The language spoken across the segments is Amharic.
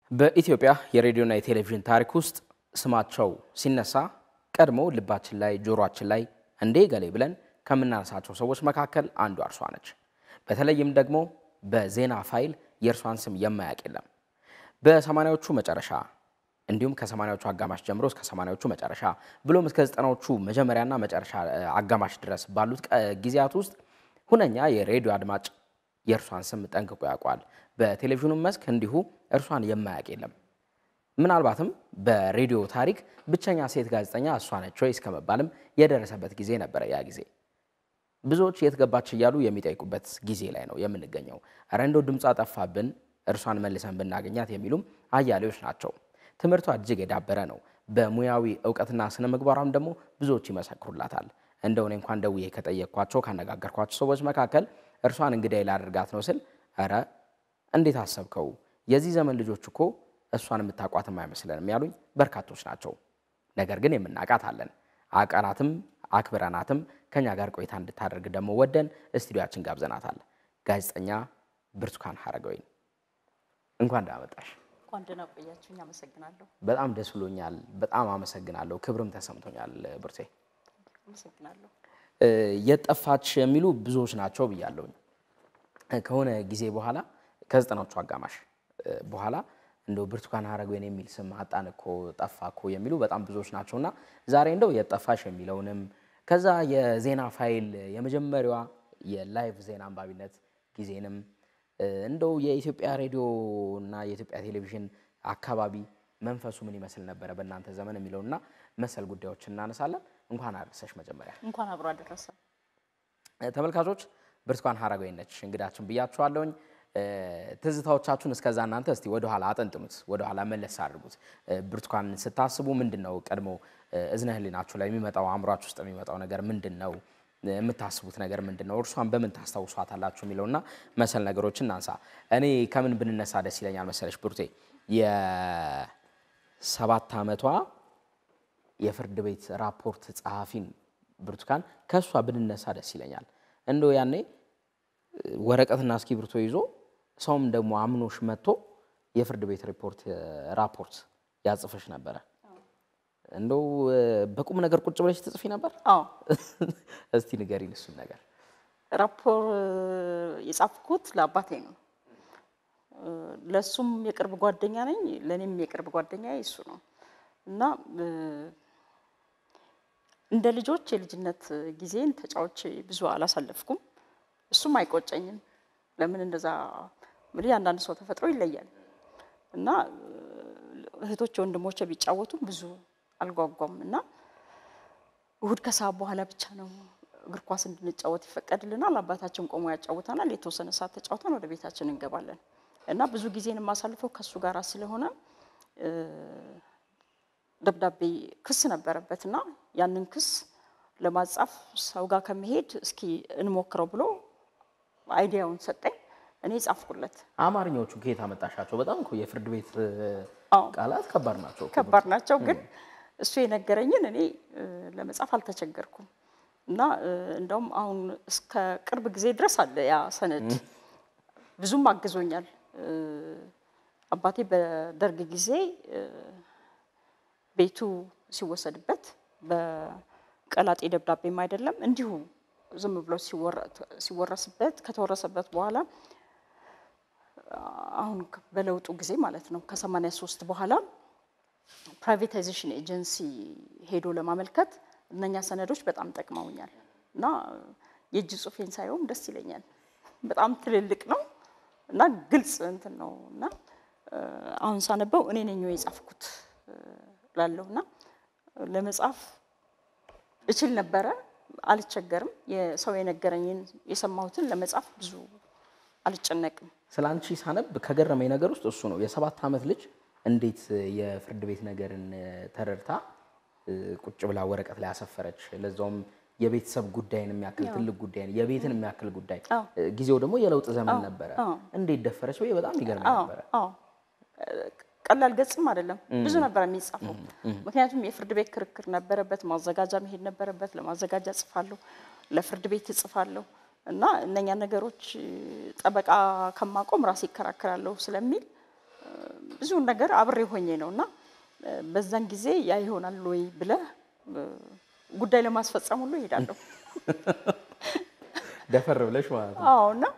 በኢትዮጵያ የሬዲዮና የቴሌቪዥን ታሪክ ውስጥ ስማቸው ሲነሳ ቀድሞ ልባችን ላይ ጆሮአችን ላይ እንዴ ገሌ ብለን ከምናነሳቸው ሰዎች መካከል አንዷ እርሷ ነች። በተለይም ደግሞ በዜና ፋይል የእርሷን ስም የማያውቅ የለም። በሰማንያዎቹ መጨረሻ እንዲሁም ከሰማንያዎቹ አጋማሽ ጀምሮ እስከ ሰማንያዎቹ መጨረሻ ብሎም እስከ ዘጠናዎቹ መጀመሪያና መጨረሻ አጋማሽ ድረስ ባሉት ጊዜያት ውስጥ ሁነኛ የሬዲዮ አድማጭ የእርሷን ስም ጠንቅቆ ያውቋል። በቴሌቪዥኑ መስክ እንዲሁ እርሷን የማያውቅ የለም። ምናልባትም በሬዲዮ ታሪክ ብቸኛ ሴት ጋዜጠኛ እሷ ነች ወይ እስከ መባልም የደረሰበት ጊዜ ነበረ። ያ ጊዜ ብዙዎች የት ገባች እያሉ የሚጠይቁበት ጊዜ ላይ ነው የምንገኘው። ኧረ እንደው ድምጿ ጠፋብን እርሷን መልሰን ብናገኛት የሚሉም አያሌዎች ናቸው። ትምህርቷ እጅግ የዳበረ ነው። በሙያዊ እውቀትና ስነ ምግባሯም ደግሞ ብዙዎች ይመሰክሩላታል። እንደው እኔ እንኳን ደውዬ ከጠየቅኳቸው ካነጋገርኳቸው ሰዎች መካከል እርሷን እንግዳዬ ላደርጋት ነው ስል ኧረ እንዴት አሰብከው? የዚህ ዘመን ልጆች እኮ እሷን የምታውቋትም አይመስለንም ያሉኝ በርካቶች ናቸው። ነገር ግን የምናውቃት አለን። አቀናትም አክብረናትም ከኛ ጋር ቆይታ እንድታደርግ ደግሞ ወደን ስቱዲያችን ጋብዘናታል። ጋዜጠኛ ብርቱካን ሀረገወይን እንኳን እንዳመጣሽ። እንኳን ደህና ቆያችሁኝ። አመሰግናለሁ። በጣም ደስ ብሎኛል። በጣም አመሰግናለሁ። ክብርም ተሰምቶኛል። ብርቴ አመሰግናለሁ። የጠፋች የሚሉ ብዙዎች ናቸው ብያለሁኝ። ከሆነ ጊዜ በኋላ ከዘጠናዎቹ አጋማሽ በኋላ እንደው ብርቱካን ሀረገወይን የሚል ስም አጣን እኮ ጠፋ እኮ የሚሉ በጣም ብዙዎች ናቸው እና ዛሬ እንደው የጠፋሽ የሚለውንም ከዛ የዜና ፋይል የመጀመሪያዋ የላይቭ ዜና አንባቢነት ጊዜንም እንደው የኢትዮጵያ ሬዲዮ እና የኢትዮጵያ ቴሌቪዥን አካባቢ መንፈሱ ምን ይመስል ነበረ በእናንተ ዘመን የሚለውና መሰል ጉዳዮችን እናነሳለን። እንኳን አደረሰሽ። መጀመሪያ እንኳን አብሮ አደረሰ። ተመልካቾች ብርቱካን ሀረገወይን ነች እንግዳችን ብያችኋለሁኝ። ትዝታዎቻችሁን እስከዛ እናንተ እስቲ ወደኋላ አጠንጥኑት፣ ወደኋላ መለስ አድርጉት። ብርቱካን ስታስቡ ምንድን ነው ቀድሞ እዝነ ህሊናችሁ ላይ የሚመጣው አእምሯችሁ ውስጥ የሚመጣው ነገር ምንድን ነው? የምታስቡት ነገር ምንድን ነው? እርሷን በምን ታስታውሷታላችሁ? የሚለውና መሰል ነገሮችን እናንሳ። እኔ ከምን ብንነሳ ደስ ይለኛል መሰለሽ ብሩቴ የሰባት ዓመቷ የፍርድ ቤት ራፖርት ጸሐፊን ብርቱካን ከእሷ ብንነሳ ደስ ይለኛል። እንደው ያኔ ወረቀትና እስክሪብቶ ይዞ ሰውም ደግሞ አምኖሽ መጥቶ የፍርድ ቤት ሪፖርት ራፖርት ያጽፈሽ ነበረ። እንደው በቁም ነገር ቁጭ ብለሽ ትጽፊ ነበር? አዎ እስቲ ንገሪን እሱን ነገር። ራፖር የጻፍኩት ለአባቴ ነው። ለእሱም የቅርብ ጓደኛ ነኝ፣ ለእኔም የቅርብ ጓደኛ እሱ ነው እና እንደ ልጆች የልጅነት ጊዜን ተጫዎች ብዙ አላሳለፍኩም። እሱም አይቆጨኝም። ለምን እንደዛ እንግዲህ አንዳንድ ሰው ተፈጥሮ ይለያል እና እህቶች ወንድሞቼ ቢጫወቱም ብዙ አልጓጓም እና እሁድ ከሰዓት በኋላ ብቻ ነው እግር ኳስ እንድንጫወት ይፈቀድልናል። አባታችን ቆሞ ያጫውተናል። የተወሰነ ሰዓት ተጫውተን ወደ ቤታችን እንገባለን እና ብዙ ጊዜን የማሳልፈው ከእሱ ጋር ስለሆነ ደብዳቤ ክስ ነበረበት እና ያንን ክስ ለማጻፍ ሰው ጋር ከመሄድ እስኪ እንሞክረው ብሎ አይዲያውን ሰጠኝ። እኔ ጻፍኩለት። አማርኛዎቹ ከየት አመጣሻቸው? በጣም እኮ የፍርድ ቤት አዎ ቃላት ከባድ ናቸው። ከባድ ናቸው፣ ግን እሱ የነገረኝን እኔ ለመጻፍ አልተቸገርኩም እና እንደውም አሁን እስከ ቅርብ ጊዜ ድረስ አለ ያ ሰነድ። ብዙም አግዞኛል። አባቴ በደርግ ጊዜ ቤቱ ሲወሰድበት በቀላጤ ደብዳቤም አይደለም እንዲሁ ዝም ብሎ ሲወረስበት ከተወረሰበት በኋላ አሁን በለውጡ ጊዜ ማለት ነው ከሰማንያ ሶስት በኋላ ፕራይቬታይዜሽን ኤጀንሲ ሄዶ ለማመልከት እነኛ ሰነዶች በጣም ጠቅመውኛል እና የእጅ ጽሑፌን ሳይሆን ደስ ይለኛል። በጣም ትልልቅ ነው እና ግልጽ እንትን ነው እና አሁን ሳነበው እኔ ነኝ የጻፍኩት ላለሁ እና ለመጻፍ እችል ነበረ፣ አልቸገርም። የሰው የነገረኝን የሰማሁትን ለመጻፍ ብዙ አልጨነቅም። ስለ አንቺ ሳነብ ከገረመኝ ነገር ውስጥ እሱ ነው። የሰባት ዓመት ልጅ እንዴት የፍርድ ቤት ነገርን ተረድታ ቁጭ ብላ ወረቀት ላይ አሰፈረች? ለዛውም የቤተሰብ ጉዳይን የሚያክል ትልቅ ጉዳይን የቤትን የሚያክል ጉዳይ፣ ጊዜው ደግሞ የለውጥ ዘመን ነበረ። እንዴት ደፈረች ወይ በጣም ይገርመኝ ነበረ። አዎ ቀላል ገጽም አይደለም፣ ብዙ ነበር የሚጻፈው። ምክንያቱም የፍርድ ቤት ክርክር ነበረበት፣ ማዘጋጃ መሄድ ነበረበት። ለማዘጋጃ እጽፋለሁ፣ ለፍርድ ቤት እጽፋለሁ እና እነኛ ነገሮች ጠበቃ ከማቆም ራሴ ይከራከራለሁ ስለሚል ብዙ ነገር አብሬ ሆኜ ነው እና በዛን ጊዜ ያ ይሆናል ወይ ብለህ ጉዳይ ለማስፈጸም ሁሉ ይሄዳለሁ። ደፈር ብለሽ ማለት ነው። አዎ እና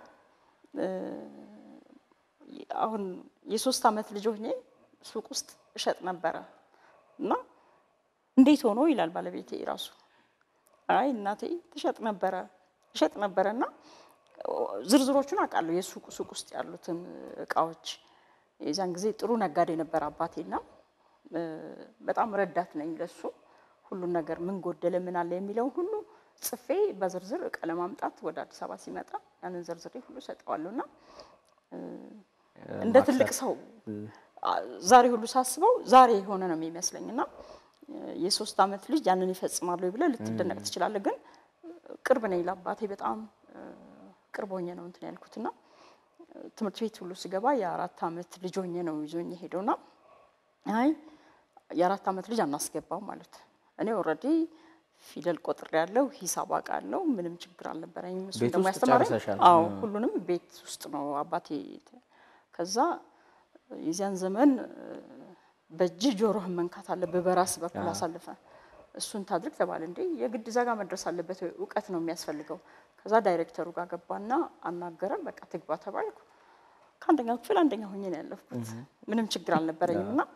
አሁን የሶስት ዓመት ልጅ ሆኜ ሱቅ ውስጥ እሸጥ ነበረ እና እንዴት ሆኖ ይላል ባለቤቴ ራሱ። አይ እናቴ ትሸጥ ነበረ እሸጥ ነበረ እና ዝርዝሮቹን አውቃለሁ የሱቅ ሱቅ ውስጥ ያሉትን እቃዎች። የዛን ጊዜ ጥሩ ነጋዴ ነበር አባቴና በጣም ረዳት ነኝ ለሱ። ሁሉን ነገር ምን ጎደለ ምን አለ የሚለውን ሁሉ ጽፌ በዝርዝር እቃ ለማምጣት ወደ አዲስ አበባ ሲመጣ ያንን ዝርዝሬ ሁሉ ሰጠዋለሁ እና እንደ ትልቅ ሰው ዛሬ ሁሉ ሳስበው ዛሬ የሆነ ነው የሚመስለኝ እና የሶስት ዓመት ልጅ ያንን ይፈጽማሉ ብለህ ልትደነቅ ትችላለህ። ግን ቅርብ ነኝ ለአባቴ በጣም ቅርብ ሆኜ ነው እንትን ያልኩትና ትምህርት ቤት ሁሉ ስገባ የአራት ዓመት ልጅ ሆኜ ነው ይዞኝ ሄደውና አይ የአራት ዓመት ልጅ አናስገባው ማለት እኔ ኦልሬዲ ፊደል ቆጥሬ ያለው ሂሳብ አውቃለሁ። ምንም ችግር አልነበረኝም። እሱ ቤት ደግሞ ውስጥ ያስተማረኝ ጨርሰሻል? አዎ ሁሉንም ቤት ውስጥ ነው አባቴ። ከዛ የዚያን ዘመን በእጅ ጆሮህን መንካት አለብህ በራስ በኩል አሳልፈ እሱን ታድርግ ተባለ። እንዴ የግድ እዛ ጋር መድረስ አለበት ወይ? እውቀት ነው የሚያስፈልገው። ከዛ ዳይሬክተሩ ጋር ገባና አናገረን። በቃ ትግባ ተባልኩ። ከአንደኛ ክፍል አንደኛ ሆኜ ነው ያለፍኩት። ምንም ችግር አልነበረኝም እና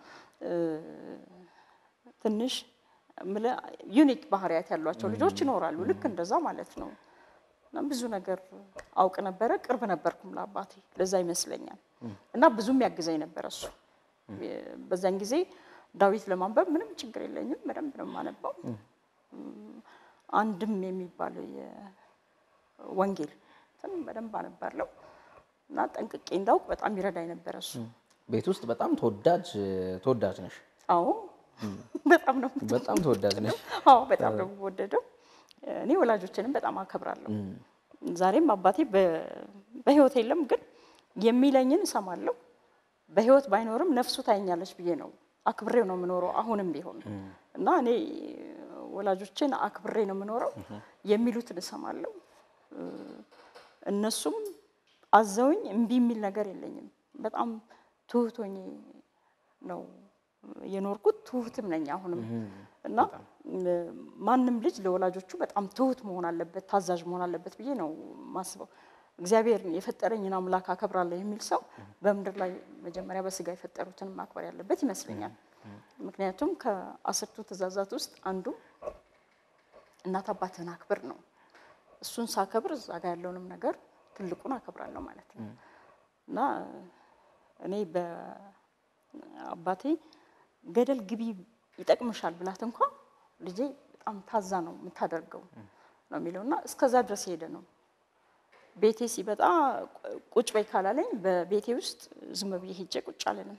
ትንሽ የምልህ ዩኒክ ባህሪያት ያሏቸው ልጆች ይኖራሉ። ልክ እንደዛ ማለት ነው። እና ብዙ ነገር አውቅ ነበረ፣ ቅርብ ነበርኩም ለአባቴ። ለዛ ይመስለኛል እና ብዙም ያግዘኝ ነበረ እሱ። በዛን ጊዜ ዳዊት ለማንበብ ምንም ችግር የለኝም፣ በደንብ ነው የማነባው። አንድም የሚባል የወንጌል እንትን በደንብ አነባለሁ እና ጠንቅቄ እንዳውቅ በጣም ይረዳኝ ነበረ እሱ። ቤት ውስጥ በጣም ተወዳጅ ተወዳጅ ነሽ። አዎ በጣም ነው በጣም ተወዳጅ ነሽ። አዎ በጣም ነው የምወደደው። እኔ ወላጆችንም በጣም አከብራለሁ። ዛሬም አባቴ በ- በህይወት የለም፣ ግን የሚለኝን እሰማለሁ። በህይወት ባይኖርም ነፍሱ ታየኛለች ብዬ ነው አክብሬው ነው የምኖረው አሁንም ቢሆን እና እኔ ወላጆችን አክብሬ ነው የምኖረው። የሚሉትን እሰማለሁ። እነሱም አዘውኝ እምቢ የሚል ነገር የለኝም። በጣም ትሁት ሆኜ ነው የኖርኩት። ትሁትም ነኝ አሁንም እና ማንም ልጅ ለወላጆቹ በጣም ትሁት መሆን አለበት፣ ታዛዥ መሆን አለበት ብዬ ነው ማስበው። እግዚአብሔር የፈጠረኝን አምላክ አከብራለሁ የሚል ሰው በምድር ላይ መጀመሪያ በስጋ የፈጠሩትን ማክበር ያለበት ይመስለኛል። ምክንያቱም ከአስርቱ ትእዛዛት ውስጥ አንዱ እናት አባትህን አክብር ነው። እሱን ሳከብር እዛ ጋ ያለውንም ነገር ትልቁን አከብራለሁ ማለት ነው እና እኔ በአባቴ ገደል ግቢ ይጠቅምሻል ብላት እንኳ ልጄ በጣም ታዛ ነው የምታደርገው ነው የሚለው እና እስከዛ ድረስ ሄደ ነው። ቤቴ ሲመጣ ቁጭ በይ ካላለኝ በቤቴ ውስጥ ዝም ብዬ ሄጄ ቁጭ አለንም።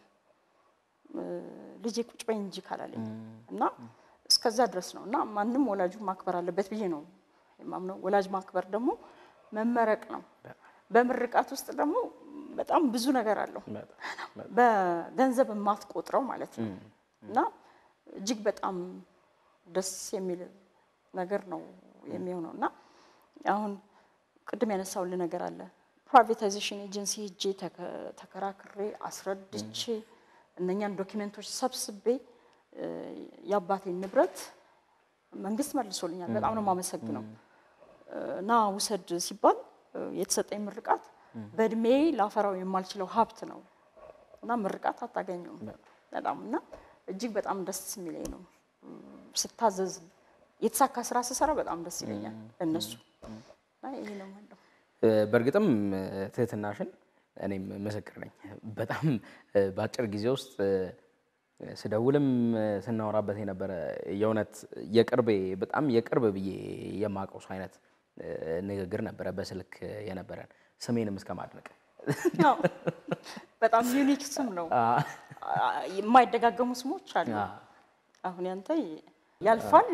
ልጄ ቁጭ በይ እንጂ ካላለኝ እና እስከዛ ድረስ ነው እና ማንም ወላጁ ማክበር አለበት ብዬ ነው የማምነው። ወላጅ ማክበር ደግሞ መመረቅ ነው። በምርቃት ውስጥ ደግሞ በጣም ብዙ ነገር አለው። በገንዘብ የማትቆጥረው ማለት ነው እና እጅግ በጣም ደስ የሚል ነገር ነው የሚሆነው እና አሁን ቅድም ያነሳውልህ ነገር አለ። ፕራይቬታይዜሽን ኤጀንሲ ሄጄ ተከራክሬ አስረድቼ እነኛን ዶኪመንቶች ሰብስቤ የአባቴን ንብረት መንግስት መልሶልኛል። በጣም ነው የማመሰግነው። እና ውሰድ ሲባል የተሰጠኝ ምርቃት በእድሜ ላፈራው የማልችለው ሀብት ነው እና ምርቃት አታገኘውም በጣም እና እጅግ በጣም ደስ የሚለኝ ነው። ስታዘዝ የተሳካ ስራ ስሰራ በጣም ደስ ይለኛል እነሱ እና ይሄ ነው የምለው። በእርግጥም ትህትናሽን እኔም ምስክር ነኝ። በጣም በአጭር ጊዜ ውስጥ ስደውልም ስናወራበት የነበረ የእውነት የቅርቤ በጣም የቅርብ ብዬ የማውቀው ሰው አይነት ንግግር ነበረ በስልክ የነበረን ስሜንም እስከ ማድነቅ አዎ፣ በጣም ዩኒክ ስም ነው። የማይደጋገሙ ስሞች አሉ። አሁን ያንተ ያልፋል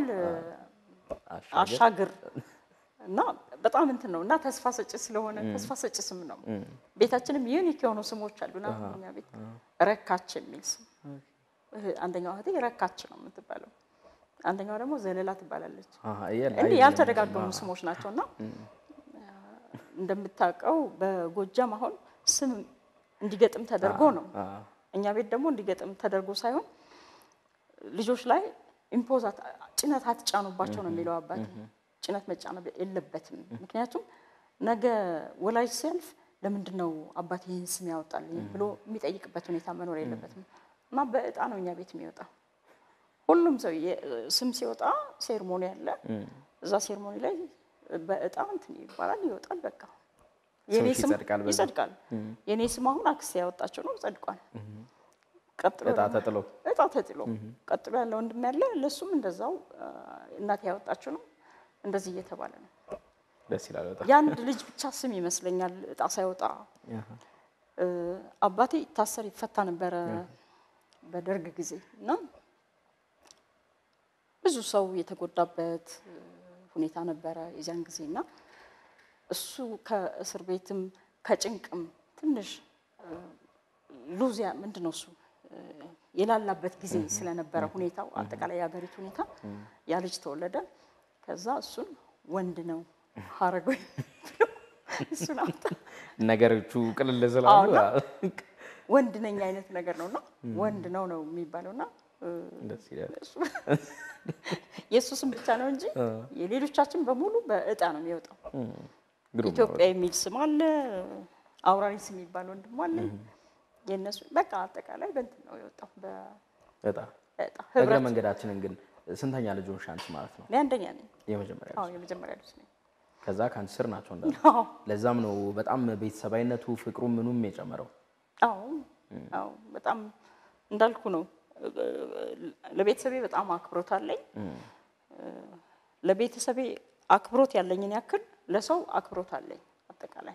አሻግር እና በጣም እንትን ነው እና ተስፋ ሰጪ ስለሆነ ተስፋ ሰጪ ስም ነው። ቤታችንም ዩኒክ የሆኑ ስሞች አሉና አሁን እኛ ቤት ረካች የሚል ስም አንደኛው እህቴ ረካች ነው የምትባለው፣ አንደኛዋ ደግሞ ዘለላ ትባላለች። እንዲህ ያልተደጋገሙ ስሞች ናቸው እና እንደምታውቀው በጎጃም አሁን ስም እንዲገጥም ተደርጎ ነው እኛ ቤት ደግሞ እንዲገጥም ተደርጎ ሳይሆን ልጆች ላይ ኢምፖዝ ጭነት አትጫኑባቸው ነው የሚለው አባት። ጭነት መጫን የለበትም። ምክንያቱም ነገ ወላጅ ሲያልፍ ለምንድን ነው አባት ይህን ስም ያወጣልኝ ብሎ የሚጠይቅበት ሁኔታ መኖር የለበትም እና በእጣ ነው እኛ ቤት የሚወጣው። ሁሉም ሰው የ- ስም ሲወጣ ሴርሞኒ አለ። እዛ ሴርሞኒ ላይ በእጣ እንትን ይባላል፣ ይወጣል። በቃ የኔ ስምሽ ስም ይጸድቃል በዛ? ይጸድቃል። የኔ ስም አሁን አክስቴ ያወጣቸው ነው፣ ጸድቋል። ቀጥሎ እጣ ደግሞ- ተጥሎ እጣ ተጥሎ ቀጥሎ ያለ ወንድም ያለ ለሱም እንደዛው አ፣ እናቴ ያወጣችው ነው። እንደዚህ እየተባለ ነው። ደስ ይላል በጣም። የአንድ ልጅ ብቻ ስም ይመስለኛል እጣ ሳይወጣ አሃ። እ፣ አባቴ ይታሰር ይፈታ ነበረ በደርግ ጊዜ እና ብዙ ሰው የተጎዳበት እ፣ ሁኔታ ነበረ የዚያን ጊዜ እና እሱ ከእስር ቤትም ከጭንቅም ትንሽ እ፣ ሉዚያ ምንድን ነው እሱ እ፣ የላላበት ጊዜ ስለነበረ ሁኔታው አጠቃላይ የሀገሪቱ ሁኔታ ያ ልጅ ተወለደ። ከዛ እሱን ወንድ ነው ሀረጎ ብሎ እሱን አምጣ ነገሮቹ ቅልል ስላሉ አዎ፣ ወንድ ነኝ አይነት ነገር ነው እና ወንድ ነው ነው የሚባለው እና እ፣ ደስ ይላል። እሱ- የእሱ ስም ብቻ ነው እንጂ የሌሎቻችን በሙሉ በእጣ ነው የሚወጣው። ግሩም ነው ኢትዮጵያ የሚል ስም አለ፣ አውራሪስ የሚባል ወንድም አለ። የእነሱ በቃ አጠቃላይ በእንትን ነው የወጣው በእጣ በጣም እግረ ህብረት። መንገዳችንን ግን ስንተኛ ልጅ ሆንሽ አንቺ ማለት ነው? እኔ አንደኛ ነኝ። የመጀመሪያ አዎ ልጅ። የመጀመሪያ ልጅ ነኝ። ከዛ ከአንቺ ስር ናቸው እንዳለ። አዎ ለዛም ነው በጣም ቤተሰባዊነቱ ፍቅሩ ምኑም የጨመረው። አዎ አዎ በጣም እንዳልኩ ነው። ለቤተሰቤ በጣም አክብሮት አለኝ። ለቤተሰቤ አክብሮት ያለኝን ያክል ለሰው አክብሮት አለኝ። አጠቃላይ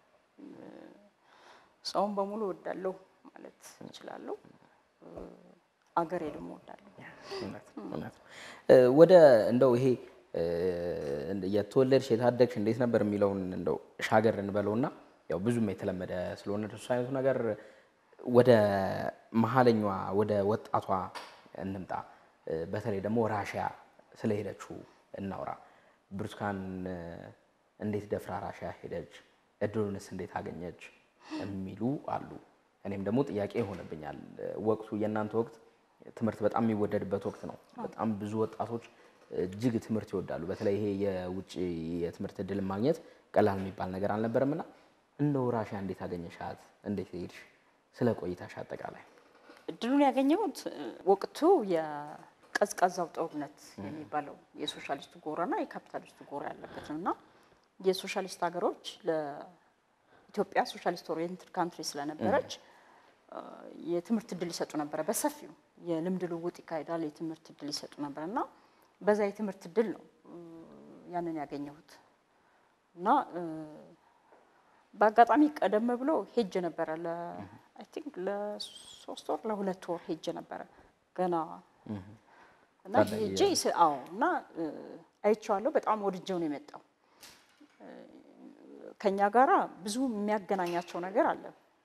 ሰውን በሙሉ እወዳለሁ ማለት እችላለሁ። አገሬ ደግሞ እወዳለሁ። እውነት ነው፣ እውነት ነው። እ፣ ወደ እንደው ይሄ እ፣ የተወለድሽ የታደግሽ እንዴት ነበር የሚለውን እንደው ሻገር እንበለውና ያው ብዙም የተለመደ ስለሆነ እሱ አይነቱ ነገር ወደ መሀለኛዋ ወደ ወጣቷ እንምጣ። እ፣ በተለይ ደግሞ ራሽያ ስለሄደችው እናውራ። ብርቱካን እ፣ እንዴት ደፍራ ራሽያ ሄደች? እድሉንስ እንዴት አገኘች? የሚሉ አሉ። እኔም ደግሞ ጥያቄ ይሆንብኛል። ወቅቱ የእናንተ ወቅት ትምህርት በጣም የሚወደድበት ወቅት ነው። በጣም ብዙ ወጣቶች እጅግ ትምህርት ይወዳሉ። በተለይ ይሄ የውጭ የትምህርት እድል ማግኘት ቀላል የሚባል ነገር አልነበረም እና እንደው ራሽያ እንዴት አገኘሻት? እንዴት ሄድሽ? ስለ ቆይታሽ አጠቃላይ እድሉን ያገኘሁት እ፣ ወቅቱ የቀዝቃዛው ጦርነት የሚባለው የሶሻሊስቱ ጎራና የካፒታሊስቱ ጎራ ያለበት ነው እና የሶሻሊስት ሀገሮች ለኢትዮጵያ ሶሻሊስት ኦሪየንትድ ካንትሪ ስለነበረች እ፣ የትምህርት እድል ይሰጡ ነበረ። በሰፊው የልምድ ልውውጥ ይካሄዳል። የትምህርት እድል ይሰጡ ነበር እና በዛ የትምህርት እድል ነው እ፣ ያንን ያገኘሁት እና እ፣ በአጋጣሚ ቀደም ብሎ ሄጅ ነበረ ለ አይ ቲንክ ለሶስት ወር ለሁለት ወር ሄጅ ነበረ ገና እና ታዳጊ ሄጄ ስ- አዎ እና እ፣ አይቼዋለሁ። በጣም ወድጀው ነው የመጣው። እ፣ ከኛ ጋራ ብዙ የሚያገናኛቸው ነገር አለ።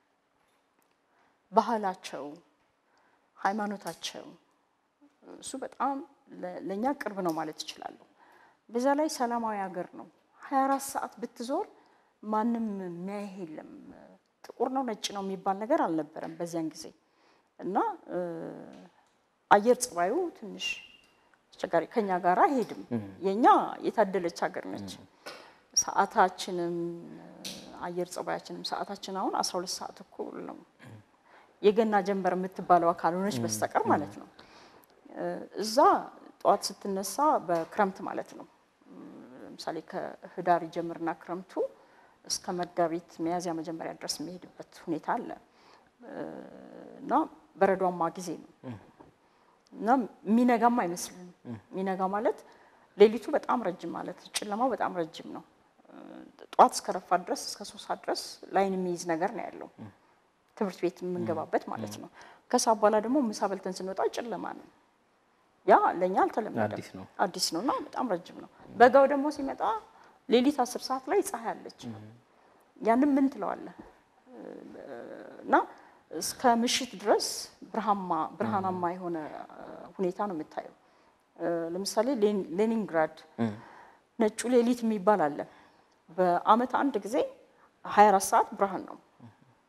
ባህላቸው፣ ሃይማኖታቸው እሱ በጣም ለ- ለእኛ ቅርብ ነው ማለት እችላለሁ። በዛ ላይ ሰላማዊ ሀገር ነው። 24 ሰዓት ብትዞር ማንም የሚያይህ የለም። ጥቁር ነው ነጭ ነው የሚባል ነገር አልነበረም በዚያን ጊዜ እና እ፣ አየር ጸባዩ ትንሽ አስቸጋሪ ከኛ ጋር አይሄድም። የኛ የታደለች ሀገር ነች። ሰዓታችንም አየር ጸባያችንም ሰዓታችን አሁን 12 ሰዓት እኩል ነው። የገና ጀንበር የምትባለው ካልሆነች በስተቀር ማለት ነው። እ፣ እዛ ጠዋት ስትነሳ በክረምት ማለት ነው። ለምሳሌ ከህዳር ይጀምርና ክረምቱ እስከ መጋቢት ሚያዝያ መጀመሪያ ድረስ የሚሄድበት ሁኔታ አለ እ፣ እና በረዷማ ጊዜ ነው እና የሚነጋም አይመስልም። የሚነጋ ማለት ሌሊቱ በጣም ረጅም ማለት ጨለማው በጣም ረጅም ነው። እ፣ ጠዋት እስከ ረፋት ድረስ እስከ ሶስት ሰዓት ድረስ ላይን የሚይዝ ነገር ነው ያለው ትምህርት ቤት የምንገባበት ማለት ነው። ከሰዓት በኋላ ደግሞ ምሳ በልተን ስንወጣ ጨለማ ነው። ያ ለእኛ አልተለመደም፣ አዲስ ነው። አዲስ ነው እና በጣም ረጅም ነው። በጋው ደግሞ ሲመጣ ሌሊት አስር ሰዓት ላይ ፀሐይ አለች። ያንም ምን ትለዋለህ እና እስከ ምሽት ድረስ ብርሃማ ብርሃናማ የሆነ ሁኔታ ነው የምታየው። እ፣ ለምሳሌ ሌን- ሌኒንግራድ ነጩ ሌሊት የሚባል አለ። በአመት አንድ ጊዜ 24 ሰዓት ብርሃን ነው።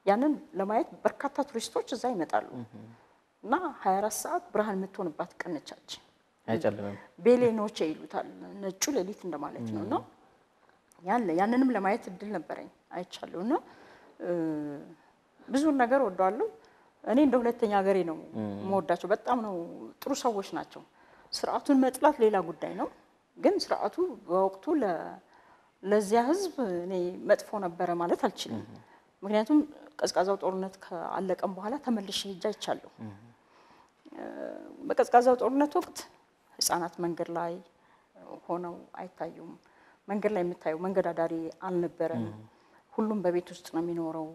ያንን ለማየት በርካታ ቱሪስቶች እዛ ይመጣሉ እና 24 ሰዓት ብርሃን የምትሆንባት ቀን ነቻች። አይጨልምም። ቤሌ ኖቼ ይሉታል ነጩ ሌሊት እንደማለት ነው። እና ያለ ያንንም ለማየት እድል ነበረኝ አይቻለሁ። እና እ፣ ብዙውን ነገር ወደዋለሁ። እኔ እንደ ሁለተኛ ሀገሬ ነው የምወዳቸው። በጣም ነው ጥሩ ሰዎች ናቸው። ስርዓቱን መጥላት ሌላ ጉዳይ ነው። ግን ስርዓቱ በወቅቱ ለ- ለዚያ ህዝብ እኔ መጥፎ ነበረ ማለት አልችልም። ምክንያቱም ቀዝቃዛው ጦርነት ከአለቀም በኋላ ተመልሼ ሄጄ አይቻለሁ። በቀዝቃዛው ጦርነት ወቅት ህጻናት መንገድ ላይ ሆነው አይታዩም። መንገድ ላይ የምታየው መንገድ አዳሪ አልነበረም። ሁሉም በቤት ውስጥ ነው የሚኖረው።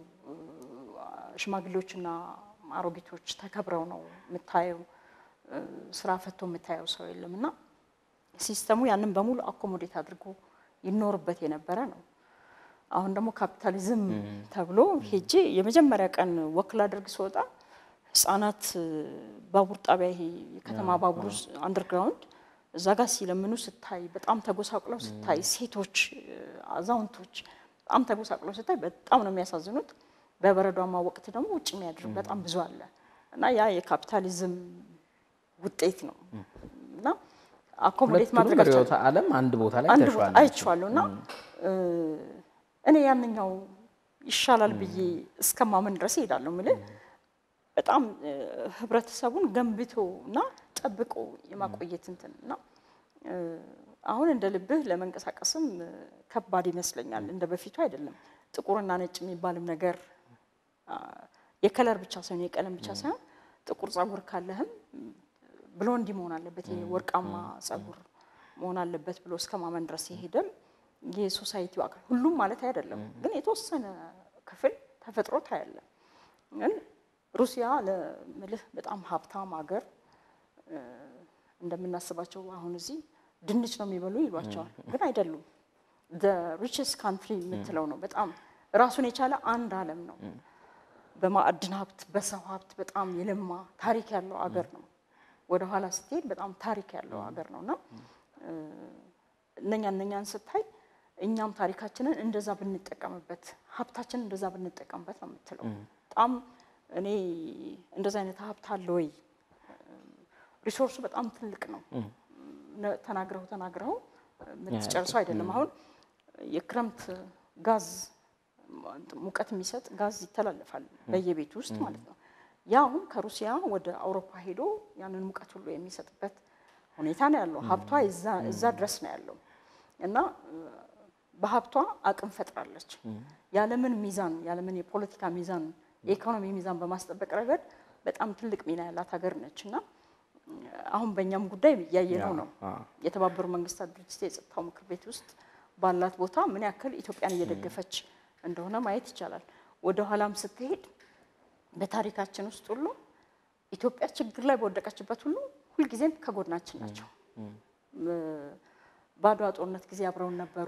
ሽማግሌዎችና አሮጊቶች ተከብረው ነው የምታየው። ስራ ፈቶ የምታየው ሰው የለም እና ሲስተሙ ያንን በሙሉ አኮሞዴት አድርጎ ይኖርበት የነበረ ነው። አሁን ደግሞ ካፒታሊዝም ተብሎ ሄጄ የመጀመሪያ ቀን ወክል አድርግ ስወጣ ህጻናት ባቡር ጣቢያ ይሄ የከተማ ባቡር ውስጥ አንደርግራውንድ እዛ ጋር ሲለምኑ ስታይ፣ በጣም ተጎሳቅለው ስታይ፣ ሴቶች፣ አዛውንቶች በጣም ተጎሳቅለው ስታይ በጣም ነው የሚያሳዝኑት። በበረዷማ ወቅት ደግሞ ውጭ የሚያድር በጣም ብዙ አለ እና ያ የካፒታሊዝም ውጤት ነው እና አኮሞዴት ሁለቱንም ማድረግ አልቻለም። ርዕዮተ ዓለም አንድ ቦታ ላይ አንድ ተሿል። ቦታ አይቼዋለሁ እና እኔ ያንኛው ይሻላል ብዬ እስከማመን ድረስ እሄዳለሁ። የምልህ በጣም እ፣ ህብረተሰቡን ገንብቶ እና ጠብቆ የማቆየት እንትን እና እ፣ አሁን እንደ ልብህ ለመንቀሳቀስም እ፣ ከባድ ይመስለኛል። እንደ በፊቱ አይደለም። ጥቁርና ነጭ የሚባልም ነገር አ፣ የከለር ብቻ ሳይሆን የቀለም ብቻ ሳይሆን ጥቁር ጸጉር ካለህም ብሎንዲ መሆን አለበት፣ ይሄ ወርቃማ ጸጉር መሆን አለበት ብሎ እስከ ማመን ድረስ የሄደም የሶሳይቲው አካል ሁሉም ማለት አይደለም፣ ግን የተወሰነ ክፍል ተፈጥሮ ታያለ። ግን ሩሲያ ለምልህ በጣም ሀብታም ሀገር እ፣ እንደምናስባቸው አሁን እዚህ ድንች ነው የሚበሉ ይሏቸዋል፣ ግን አይደሉም። ሪችስ ካንትሪ የምትለው ነው። በጣም ራሱን የቻለ አንድ ዓለም ነው። በማዕድን ሀብት፣ በሰው ሀብት በጣም የለማ ታሪክ ያለው አገር ነው። ወደ ኋላ ስትሄድ በጣም ታሪክ ያለው ሀገር ነው እና እ፣ እነኛ እነኛን ስታይ እኛም ታሪካችንን እንደዛ ብንጠቀምበት ሀብታችንን እንደዛ ብንጠቀምበት ነው የምትለው። በጣም እኔ እንደዛ አይነት ሀብት አለ ወይ? ሪሶርሱ በጣም ትልቅ ነው። ነ- ተናግረው ተናግረው የምትጨርሰው አይደለም። አሁን የክረምት ጋዝ ሙቀት የሚሰጥ ጋዝ ይተላለፋል በየቤቱ ውስጥ ማለት ነው። ያ አሁን ከሩሲያ ወደ አውሮፓ ሄዶ ያንን ሙቀት ሁሉ የሚሰጥበት ሁኔታ ነው ያለው። ሀብቷ እዛ- እዛ ድረስ ነው ያለው እና እ፣ በሀብቷ አቅም ፈጥራለች። ያለምን ሚዛን ያለምን የፖለቲካ ሚዛን የኢኮኖሚ ሚዛን በማስጠበቅ ረገድ በጣም ትልቅ ሚና ያላት ሀገር ነች እና እ፣ አሁን በእኛም ጉዳይ እያየነው ነው። አዎ። የተባበሩ መንግስታት ድርጅት የጸጥታው ምክር ቤት ውስጥ ባላት ቦታ ምን ያክል ኢትዮጵያን እየደገፈች እንደሆነ ማየት ይቻላል። ወደ ኋላም ስትሄድ በታሪካችን ውስጥ ሁሉ ኢትዮጵያ ችግር ላይ በወደቀችበት ሁሉ ሁልጊዜም ከጎናችን ናቸው። በአድዋ ጦርነት ጊዜ አብረውን ነበሩ።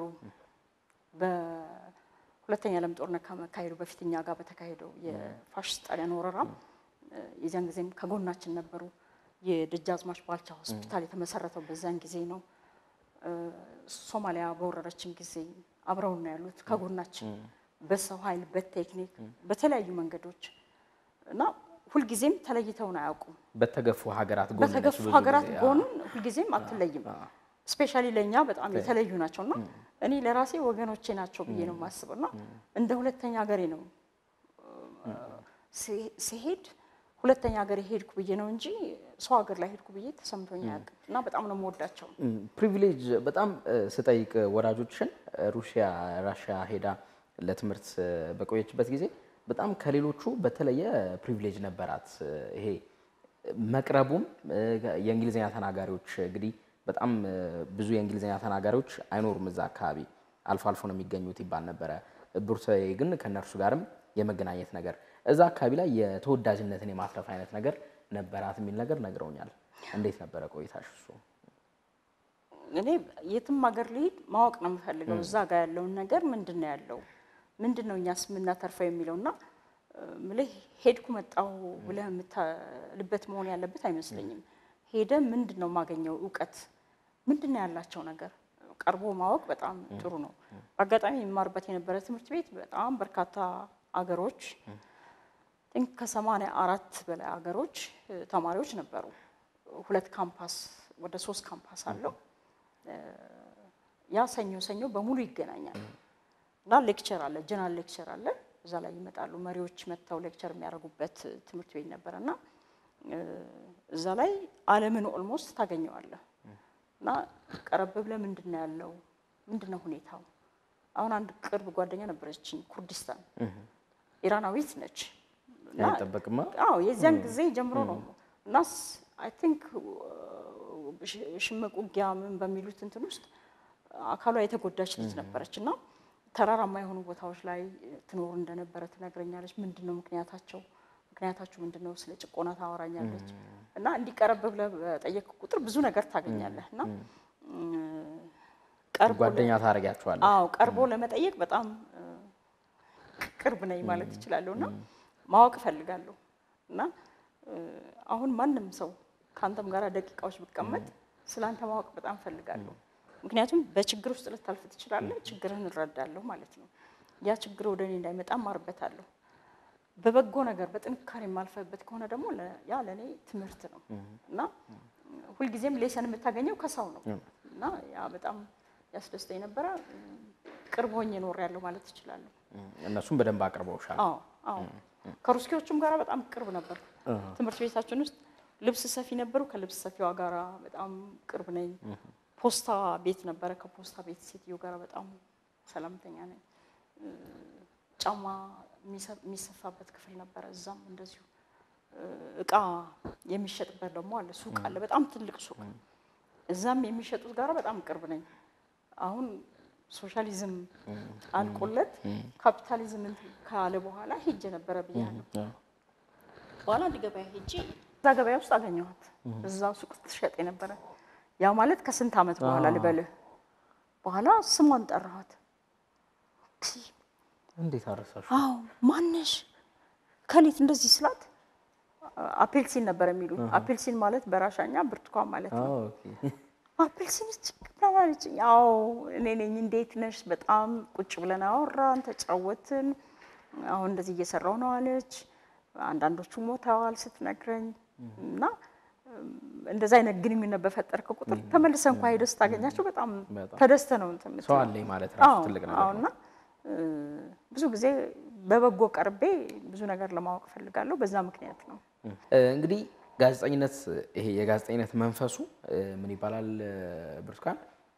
በሁለተኛ ዓለም ጦርነት ከመካሄዱ በፊት እኛ ጋር በተካሄደው የፋሽስት ጣሊያን ወረራም እ፣ የዚያን ጊዜም ከጎናችን ነበሩ። የደጃዝማች ባልቻ ሆስፒታል የተመሰረተው በዚያን ጊዜ ነው። እ፣ ሶማሊያ በወረረችን ጊዜ አብረውን ነው ያሉት ከጎናችን በሰው ኃይል፣ በቴክኒክ፣ በተለያዩ መንገዶች እና ሁልጊዜም ተለይተውን አያውቁም። በተገፉ ሀገራት ጎን ነች በተገፉ ብዙ ሀገራት ጊዜ። ጎን ሁልጊዜም አትለይም። ስፔሻሊ ለእኛ በጣም የተለዩ ናቸው እና እኔ ለራሴ ወገኖቼ ናቸው ብዬ ነው የማስበው እና እንደ ሁለተኛ ሀገሬ ነው ሲ- ሲሄድ ሁለተኛ ሀገሬ ሄድኩ ብዬ ነው እንጂ ሰው ሀገር ላይ ሄድኩ ብዬ ተሰምቶኝ አያውቅም እና በጣም ነው የምወዳቸው። ፕሪቪሌጅ በጣም እ፣ ስጠይቅ ወዳጆችን እ፣ ሩሲያ ራሽያ ሄዳ ለትምህርት እ፣ በቆየችበት ጊዜ በጣም ከሌሎቹ በተለየ ፕሪቪሌጅ ነበራት። እ፣ ይሄ መቅረቡም እ፣ የእንግሊዝኛ ተናጋሪዎች እንግዲህ በጣም እ፣ ብዙ የእንግሊዝኛ ተናጋሪዎች አይኖሩም እዛ አካባቢ አልፎ አልፎ ነው የሚገኙት ይባል ነበረ። ብሩታዊ ግን ከእነርሱ ጋርም የመገናኘት ነገር እዛ አካባቢ ላይ የተወዳጅነትን የማትረፍ አይነት ነገር ነበራት የሚል ነገር ነግረውኛል። እንዴት ነበረ ቆይታሽ እሱ? እኔ የትም ሀገር ልሄድ ማወቅ ነው የምፈልገው እዛ ጋር ያለውን ነገር ምንድን ነው ያለው ምንድን ነው እኛስ የምናተርፈው የሚለው እና እ፣ ምልህ ሄድኩ መጣሁ ብለህ የምታልበት መሆን ያለበት አይመስለኝም። ሄደ ምንድን ነው የማገኘው እውቀት ምንድን ነው ያላቸው ነገር ቀርቦ ማወቅ በጣም ጥሩ ነው። በአጋጣሚ የሚማርበት የነበረ ትምህርት ቤት በጣም በርካታ አገሮች ቲንክ ከሰማንያ አራት በላይ ሀገሮች እ፣ ተማሪዎች ነበሩ። ሁለት ካምፓስ ወደ ሶስት ካምፓስ አለው። እ፣ ያ ሰኞ ሰኞ በሙሉ ይገናኛል እና ሌክቸር አለ፣ ጀነራል ሌክቸር አለ። እዛ ላይ ይመጣሉ መሪዎች መጥተው ሌክቸር የሚያደርጉበት ትምህርት ቤት ነበረ እና እ፣ እዛ ላይ ዓለምን ኦልሞስት ታገኘዋለህ እና ቀረብ ብለህ ምንድን ነው ያለው ምንድን ነው ሁኔታው? አሁን አንድ ቅርብ ጓደኛ ነበረችኝ ኩርዲስታን ኢራናዊት ነች እና አይጠበቅማ። አዎ የዚያን ጊዜ ጀምሮ ነው እና አይ ቲንክ ሽምቅ ውጊያ ምን በሚሉት እንትን ውስጥ አካሏ የተጎዳች ልጅ ነበረች እና ተራራማ የሆኑ ቦታዎች ላይ ትኖር እንደነበረ ትነግረኛለች። ምንድን ነው ምክንያታቸው? ምክንያታችሁ ምንድን ነው? ስለ ጭቆና ታወራኛለች እና እንዲቀረብ ብለህ በጠየቅ ቁጥር ብዙ ነገር ታገኛለህ እና ቀርቦ ጓደኛ ታደርጊያቸዋለህ። አዎ ቀርቦ ለመጠየቅ በጣም እ፣ ቅርብ ነኝ ማለት እችላለሁ እና ማወቅ እፈልጋለሁ እና እ፣ አሁን ማንም ሰው ከአንተም ጋር ደቂቃዎች ብቀመጥ ስለ አንተ ማወቅ በጣም እፈልጋለሁ። ምክንያቱም በችግር ውስጥ ልታልፍ ትችላለህ፣ ችግርህን እረዳለሁ ማለት ነው። ያ ችግር ወደ እኔ እንዳይመጣ ማርበታለሁ። በበጎ ነገር በጥንካሬ የማልፈበት ከሆነ ደግሞ ለ- ያ ለእኔ ትምህርት ነው እና ሁልጊዜም ሌሰን የምታገኘው ከሰው ነው እና ያ በጣም ያስደስተኝ ነበረ። ቅርብ ሆኜ ኖሬያለሁ ማለት እችላለሁ። እነሱም በደንብ አቅርበውሻል። አዎ አዎ ከሩስኪዎቹም ጋር በጣም ቅርብ ነበር። ትምህርት ቤታችን ውስጥ ልብስ ሰፊ ነበሩ። ከልብስ ሰፊዋ ጋር በጣም ቅርብ ነኝ። ፖስታ ቤት ነበረ። ከፖስታ ቤት ሴትዮ ጋር በጣም ሰላምተኛ ነኝ። እ፣ ጫማ የሚሰ- የሚሰፋበት ክፍል ነበረ። እዛም እንደዚሁ እ፣ እቃ የሚሸጥበት ደግሞ አለ፣ ሱቅ አለ፣ በጣም ትልቅ ሱቅ። እዛም የሚሸጡት ጋር በጣም ቅርብ ነኝ። አሁን ሶሻሊዝም አልቆለት ካፒታሊዝም እንትን ካለ በኋላ ሄጄ ነበረ ብያለሁ። በኋላ አንድ ገበያ ሄጄ እዛ ገበያ ውስጥ አገኘኋት። እዛ ሱቅ ትሸጥ የነበረ ያ ማለት ከስንት ዓመት በኋላ ልበልህ። በኋላ ስሟን ጠራኋት። እንዴት አረሳሽ? አዎ ማነሽ ከሊት እንደዚህ ስላት አፔልሲን ነበር የሚሉት። አፔልሲን ማለት በራሻኛ ብርቱካን ማለት ነው። አፕልሲን ጭቅላማለች። ያው እኔ ነኝ። እንዴት ነሽ? በጣም ቁጭ ብለን አወራን፣ ተጫወትን። አሁን እንደዚህ እየሰራው ነው አለች። አንዳንዶቹ ሞተዋል ስትነግረኝ እና እንደዛ አይነት ግንኙነት በፈጠርከ ቁጥር ተመልሰ እንኳ ሄደህ ስታገኛቸው በጣም በጣም ተደስተ ነው እንትን የምትለው። ሰው አለኝ ማለት ራሱ አዎ፣ ትልቅ አዎ። ነገር ነው። እና እ፣ ብዙ ጊዜ በበጎ ቀርቤ ብዙ ነገር ለማወቅ እፈልጋለሁ። በዛ ምክንያት ነው። እ፣ እንግዲህ ጋዜጠኝነት ይሄ የጋዜጠኝነት መንፈሱ እ፣ ምን ይባላል እ፣ ብርቱካን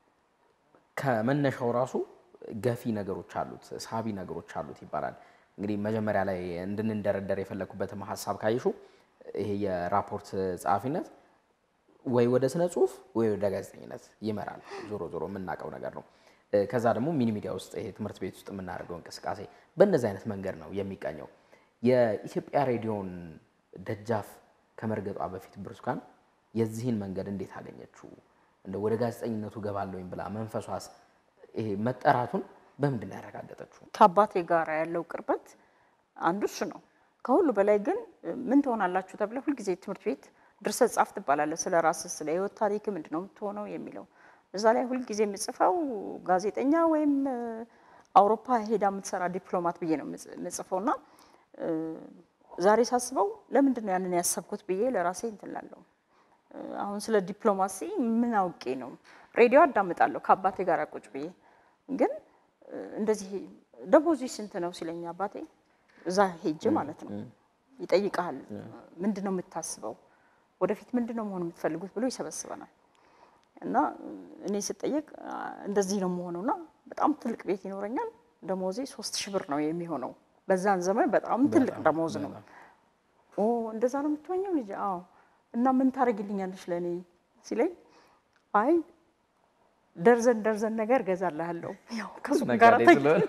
ከመነሻው ራሱ ገፊ ነገሮች አሉት፣ ሳቢ ነገሮች አሉት ይባላል። እንግዲህ መጀመሪያ ላይ እንድንደረደር የፈለግኩበትም ሀሳብ ካይሹ ይሄ የራፖርት ጸሐፊነት ወይ ወደ ስነ ጽሁፍ ወይ ወደ ጋዜጠኝነት ይመራል። ዞሮ ዞሮ የምናውቀው ነገር ነው። እ፣ ከዛ ደግሞ ሚኒ ሚዲያ ውስጥ ይሄ ትምህርት ቤት ውስጥ የምናደርገው እንቅስቃሴ በእነዚህ አይነት መንገድ ነው የሚቃኘው። የኢትዮጵያ ሬዲዮን ደጃፍ ከመርገጧ በፊት ብርቱካን የዚህን መንገድ እንዴት አገኘችው? እንደ ወደ ጋዜጠኝነቱ ገባለሁኝ ብላ መንፈሷስ ይሄ መጠራቱን በምንድን ነው ያረጋገጠችው? ከአባቴ ጋር ያለው ቅርበት አንዱ እሱ ነው። ከሁሉ በላይ ግን ምን ትሆናላችሁ ተብለ ሁልጊዜ ትምህርት ቤት ድርሰት ጻፍ ትባላለህ። ስለ ራስህ ስለ ህይወት ታሪክ ምንድን ነው የምትሆነው የሚለው እዛ ላይ ሁልጊዜ የምጽፈው ጋዜጠኛ ወይም እ፣ አውሮፓ ሄዳ የምትሰራ ዲፕሎማት ብዬ ነው የምጽ- የምጽፈው እና እ፣ ዛሬ ሳስበው ለምንድን ነው ያንን ያሰብኩት ብዬ ለራሴ እንትን እላለሁ። እ፣ አሁን ስለ ዲፕሎማሲ ምን አውቄ ነው? ሬዲዮ አዳምጣለሁ ከአባቴ ጋር ቁጭ ብዬ ግን እ፣ እንደዚህ ደሞዙ ስንት ነው ሲለኝ አባቴ እዛ ሄጄ ማለት ነው ይጠይቃል። ምንድን ነው የምታስበው? ወደፊት ምንድን ነው መሆን የምትፈልጉት ብሎ ይሰበስበናል። እና እኔ ስጠየቅ አ፣ እንደዚህ ነው የምሆነውና በጣም ትልቅ ቤት ይኖረኛል። ደሞዜ ሶስት ሺህ ብር ነው የሚሆነው። በዛን ዘመን በጣም ትልቅ ደሞዝ ነው። ኦ እንደዛ ነው የምትሆኘው ልጅ? አዎ። እና ምን ታደርጊልኛለሽ ለእኔ ሲለኝ አይ ደርዘን ደርዘን ነገር ገዛልሃለሁ ያው ከሱ ጋር ነጋዴ ተግ- ስለሆነ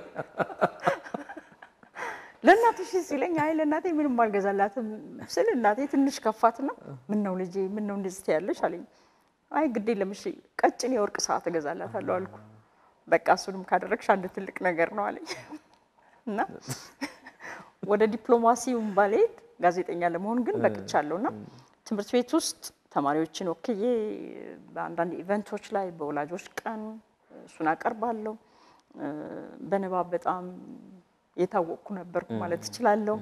ለእናትሽ ሲለኝ አይ ለእናቴ ምንም አልገዛላትም ስል እናቴ ትንሽ ከፋትና ምን ነው ልጄ ምን ነው እንደዚህ ትያለሽ አለኝ። አይ ግድ የለም እሺ ቀጭን የወርቅ ሰዓት እገዛላታለሁ አልኩ። በቃ እሱንም ካደረግሽ አንድ ትልቅ ነገር ነው አለኝ እና ወደ ዲፕሎማሲውን ባልሄድ ጋዜጠኛ ለመሆን ግን በቅቻለሁ እና ትምህርት ቤት ውስጥ ተማሪዎችን ወክዬ በአንዳንድ ኢቨንቶች ላይ በወላጆች ቀን እሱን አቀርባለሁ። እ፣ በንባብ በጣም የታወቅኩ ነበርኩ ማለት እችላለሁ።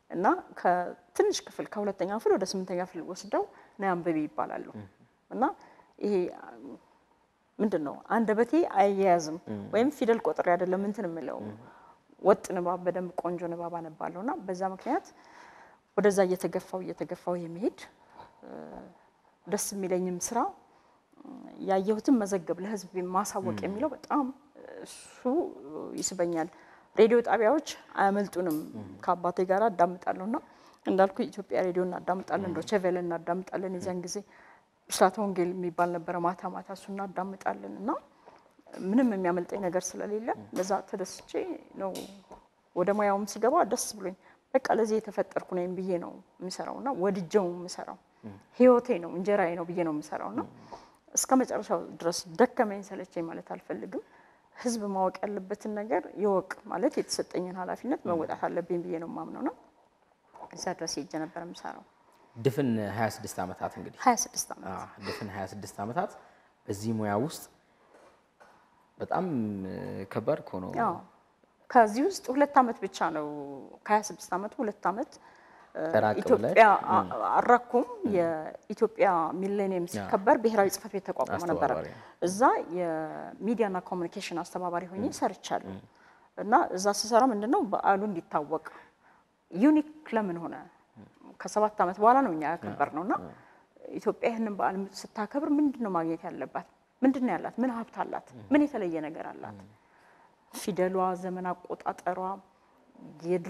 እና ከትንሽ ክፍል ከሁለተኛ ክፍል ወደ ስምንተኛ ክፍል ወስደው ነይ አንብቢ ይባላሉ። እና ይሄ ምንድን ነው አንደበቴ አያያዝም ወይም ፊደል ቆጥሬ አይደለም እንትን የምለው ወጥ ንባብ በደንብ ቆንጆ ንባብ አነባለሁ እና በዛ ምክንያት ወደዛ እየተገፋው እየተገፋው የሚሄድ ደስ የሚለኝም ስራ ያየሁትን መዘገብ ለህዝብ ማሳወቅ የሚለው በጣም እሱ ይስበኛል። ሬዲዮ ጣቢያዎች አያመልጡንም። ከአባቴ ጋር አዳምጣለሁ እና እንዳልኩ የኢትዮጵያ ሬዲዮ እናዳምጣለን፣ ዶቼ ቬለ እናዳምጣለን። የዚያን ጊዜ ብስራተ ወንጌል የሚባል ነበረ ማታ ማታ እሱ እናዳምጣለን እና ምንም የሚያመልጠኝ ነገር ስለሌለ ለዛ ተደስቼ ነው ወደ ሙያውም ስገባ ደስ ብሎኝ በቃ ለዚህ የተፈጠርኩ ነኝ ብዬ ነው የምሰራው እና ወድጀው የምሰራው ህይወቴ ነው እንጀራዬ ነው ብዬ ነው የምሰራው እና እስከ መጨረሻው ድረስ ደከመኝ ሰለቸኝ ማለት አልፈልግም። ህዝብ ማወቅ ያለበትን ነገር ይወቅ ማለት የተሰጠኝን ኃላፊነት መወጣት አለብኝ ብዬ ነው የማምነው ነው። እዛ ድረስ ሄጄ ነበር የምሰራው። ድፍን 26 ዓመታት እንግዲህ 26 ዓመት አዎ፣ ድፍን 26 ዓመታት በዚህ ሙያ ውስጥ በጣም ከባድ እኮ ነው። አዎ ከዚህ ውስጥ ሁለት ዓመት ብቻ ነው ከ26 ዓመቱ ሁለት ዓመት ራቅ ኢትዮጵያ አረኩም የኢትዮጵያ ሚሌኒየም ሲከበር ብሔራዊ ጽሕፈት ቤት ተቋቁሞ ነበረ። አስተባባሪ። እዛ የሚዲያና ኮሚኒኬሽን አስተባባሪ ሆኜ ሰርቻለሁ እና እዛ ስሰራ ምንድን ነው በዓሉ እንዲታወቅ ዩኒክ ለምን ሆነ ከሰባት ዓመት በኋላ ነው እኛ ያከበር ነው እና ኢትዮጵያ ይህንን በዓል ስታከብር ምንድን ነው ማግኘት ያለባት? ምንድን ነው ያላት? ምን ሀብት አላት? ምን የተለየ ነገር አላት? ፊደሏ፣ ዘመን አቆጣጠሯ፣ የድሮ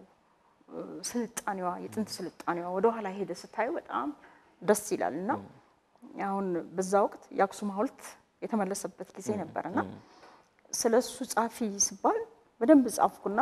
ስልጣኔዋ የጥንት ስልጣኔዋ ወደ ኋላ ሄደ ስታዩ በጣም ደስ ይላል እና አሁን በዛ ወቅት የአክሱም ሐውልት የተመለሰበት ጊዜ ነበር እና ስለ እሱ ጻፊ ሲባል በደንብ ጻፍኩና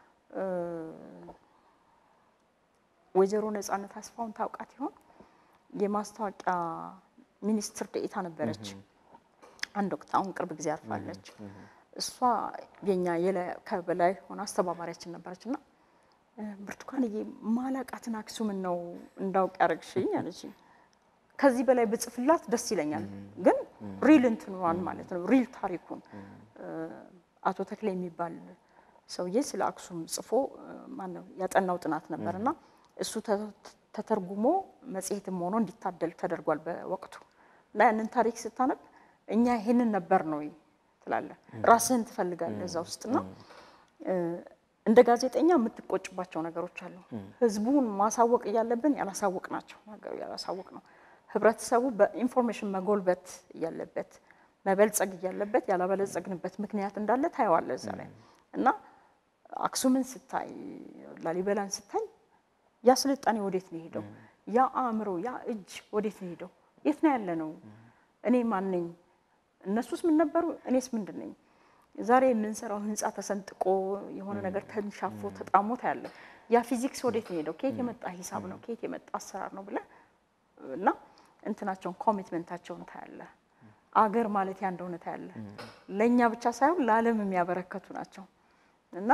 ወይዘሮ ነጻነት አስፋውን ታውቃት ይሆን? የማስታወቂያ ሚኒስትር ደኤታ ነበረች አንድ ወቅት። አሁን ቅርብ ጊዜ አርፋለች። እሷ የኛ ከበላይ ሆነ አስተባባሪያችን ነበረች እና ብርቱካንዬ ማላቃትን አክሱምን ነው እንዳውቅ ያደረግሽኝ አለችኝ። ከዚህ በላይ ብጽፍላት ደስ ይለኛል፣ ግን ሪል እንትኗን ማለት ነው ሪል ታሪኩን አቶ ተክሌ የሚባል ሰውዬ ስለ አክሱም ጽፎ ማነው ያጠናው ጥናት ነበር እና እሱ ተተርጉሞ መጽሔትም ሆኖ እንዲታደል ተደርጓል በወቅቱ እና ያንን ታሪክ ስታነብ እኛ ይሄንን ነበር ነው ትላለህ፣ ራስህን ትፈልጋለህ እዛ ውስጥና እንደ ጋዜጠኛ የምትቆጭባቸው ነገሮች አሉ። ህዝቡን ማሳወቅ እያለብን ያላሳወቅ ናቸው ነገሩ ያላሳወቅ ነው። ህብረተሰቡ በኢንፎርሜሽን መጎልበት እያለበት መበልጸግ እያለበት ያላበለጸግንበት ምክንያት እንዳለ ታየዋለህ እዛ ላይ እና አክሱምን ስታይ ላሊበላን ስታይ ያ ስልጣኔ ወዴት ነው የሄደው? ያ አእምሮ ያ እጅ ወዴት ነው የሄደው? የት ነው ያለ ነው? እኔ ማን ነኝ? እነሱስ ምን ነበሩ? እኔስ ምንድን ነኝ? ዛሬ የምንሰራው ህንፃ ተሰንጥቆ የሆነ ነገር ተንሻፎ ተጣሞ ታያለ። ያ ፊዚክስ ወዴት ነው ሄደው? ከየት የመጣ ሂሳብ ነው? ከየት የመጣ አሰራር ነው ብለህ እና እንትናቸውን ኮሚትመንታቸውን ታያለ። አገር ማለት ያ እንደሆነ ታያለ። ለእኛ ብቻ ሳይሆን ለዓለም የሚያበረከቱ ናቸው እና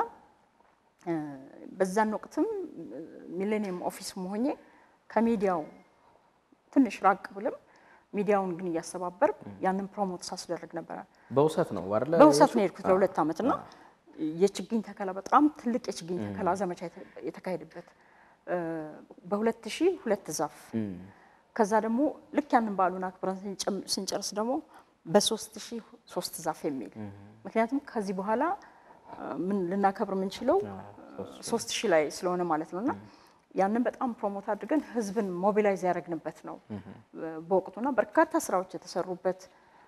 በዛን ወቅትም ሚሌኒየም ኦፊስ መሆኜ ከሚዲያው ትንሽ ራቅ ብልም ሚዲያውን ግን እያስተባበር ያንን ፕሮሞት ሳስደርግ ነበረ። በውሰት ነው አይደለ? በውሰት ነው የሄድኩት ለሁለት ዓመት እና የችግኝ ተከላ በጣም ትልቅ የችግኝ ተከላ ዘመቻ የተካሄደበት በሁለት ሺህ ሁለት ዛፍ ከዛ ደግሞ ልክ ያንን በዓሉን አክብረን ስንጨርስ ደግሞ በሶስት ሺህ ሶስት ዛፍ የሚል ምክንያቱም ከዚህ በኋላ ምን ልናከብር የምንችለው ሶስት ሺህ ላይ ስለሆነ ማለት ነው እና ያንን በጣም ፕሮሞት አድርገን ህዝብን ሞቢላይዝ ያደረግንበት ነው በወቅቱና በርካታ ስራዎች የተሰሩበት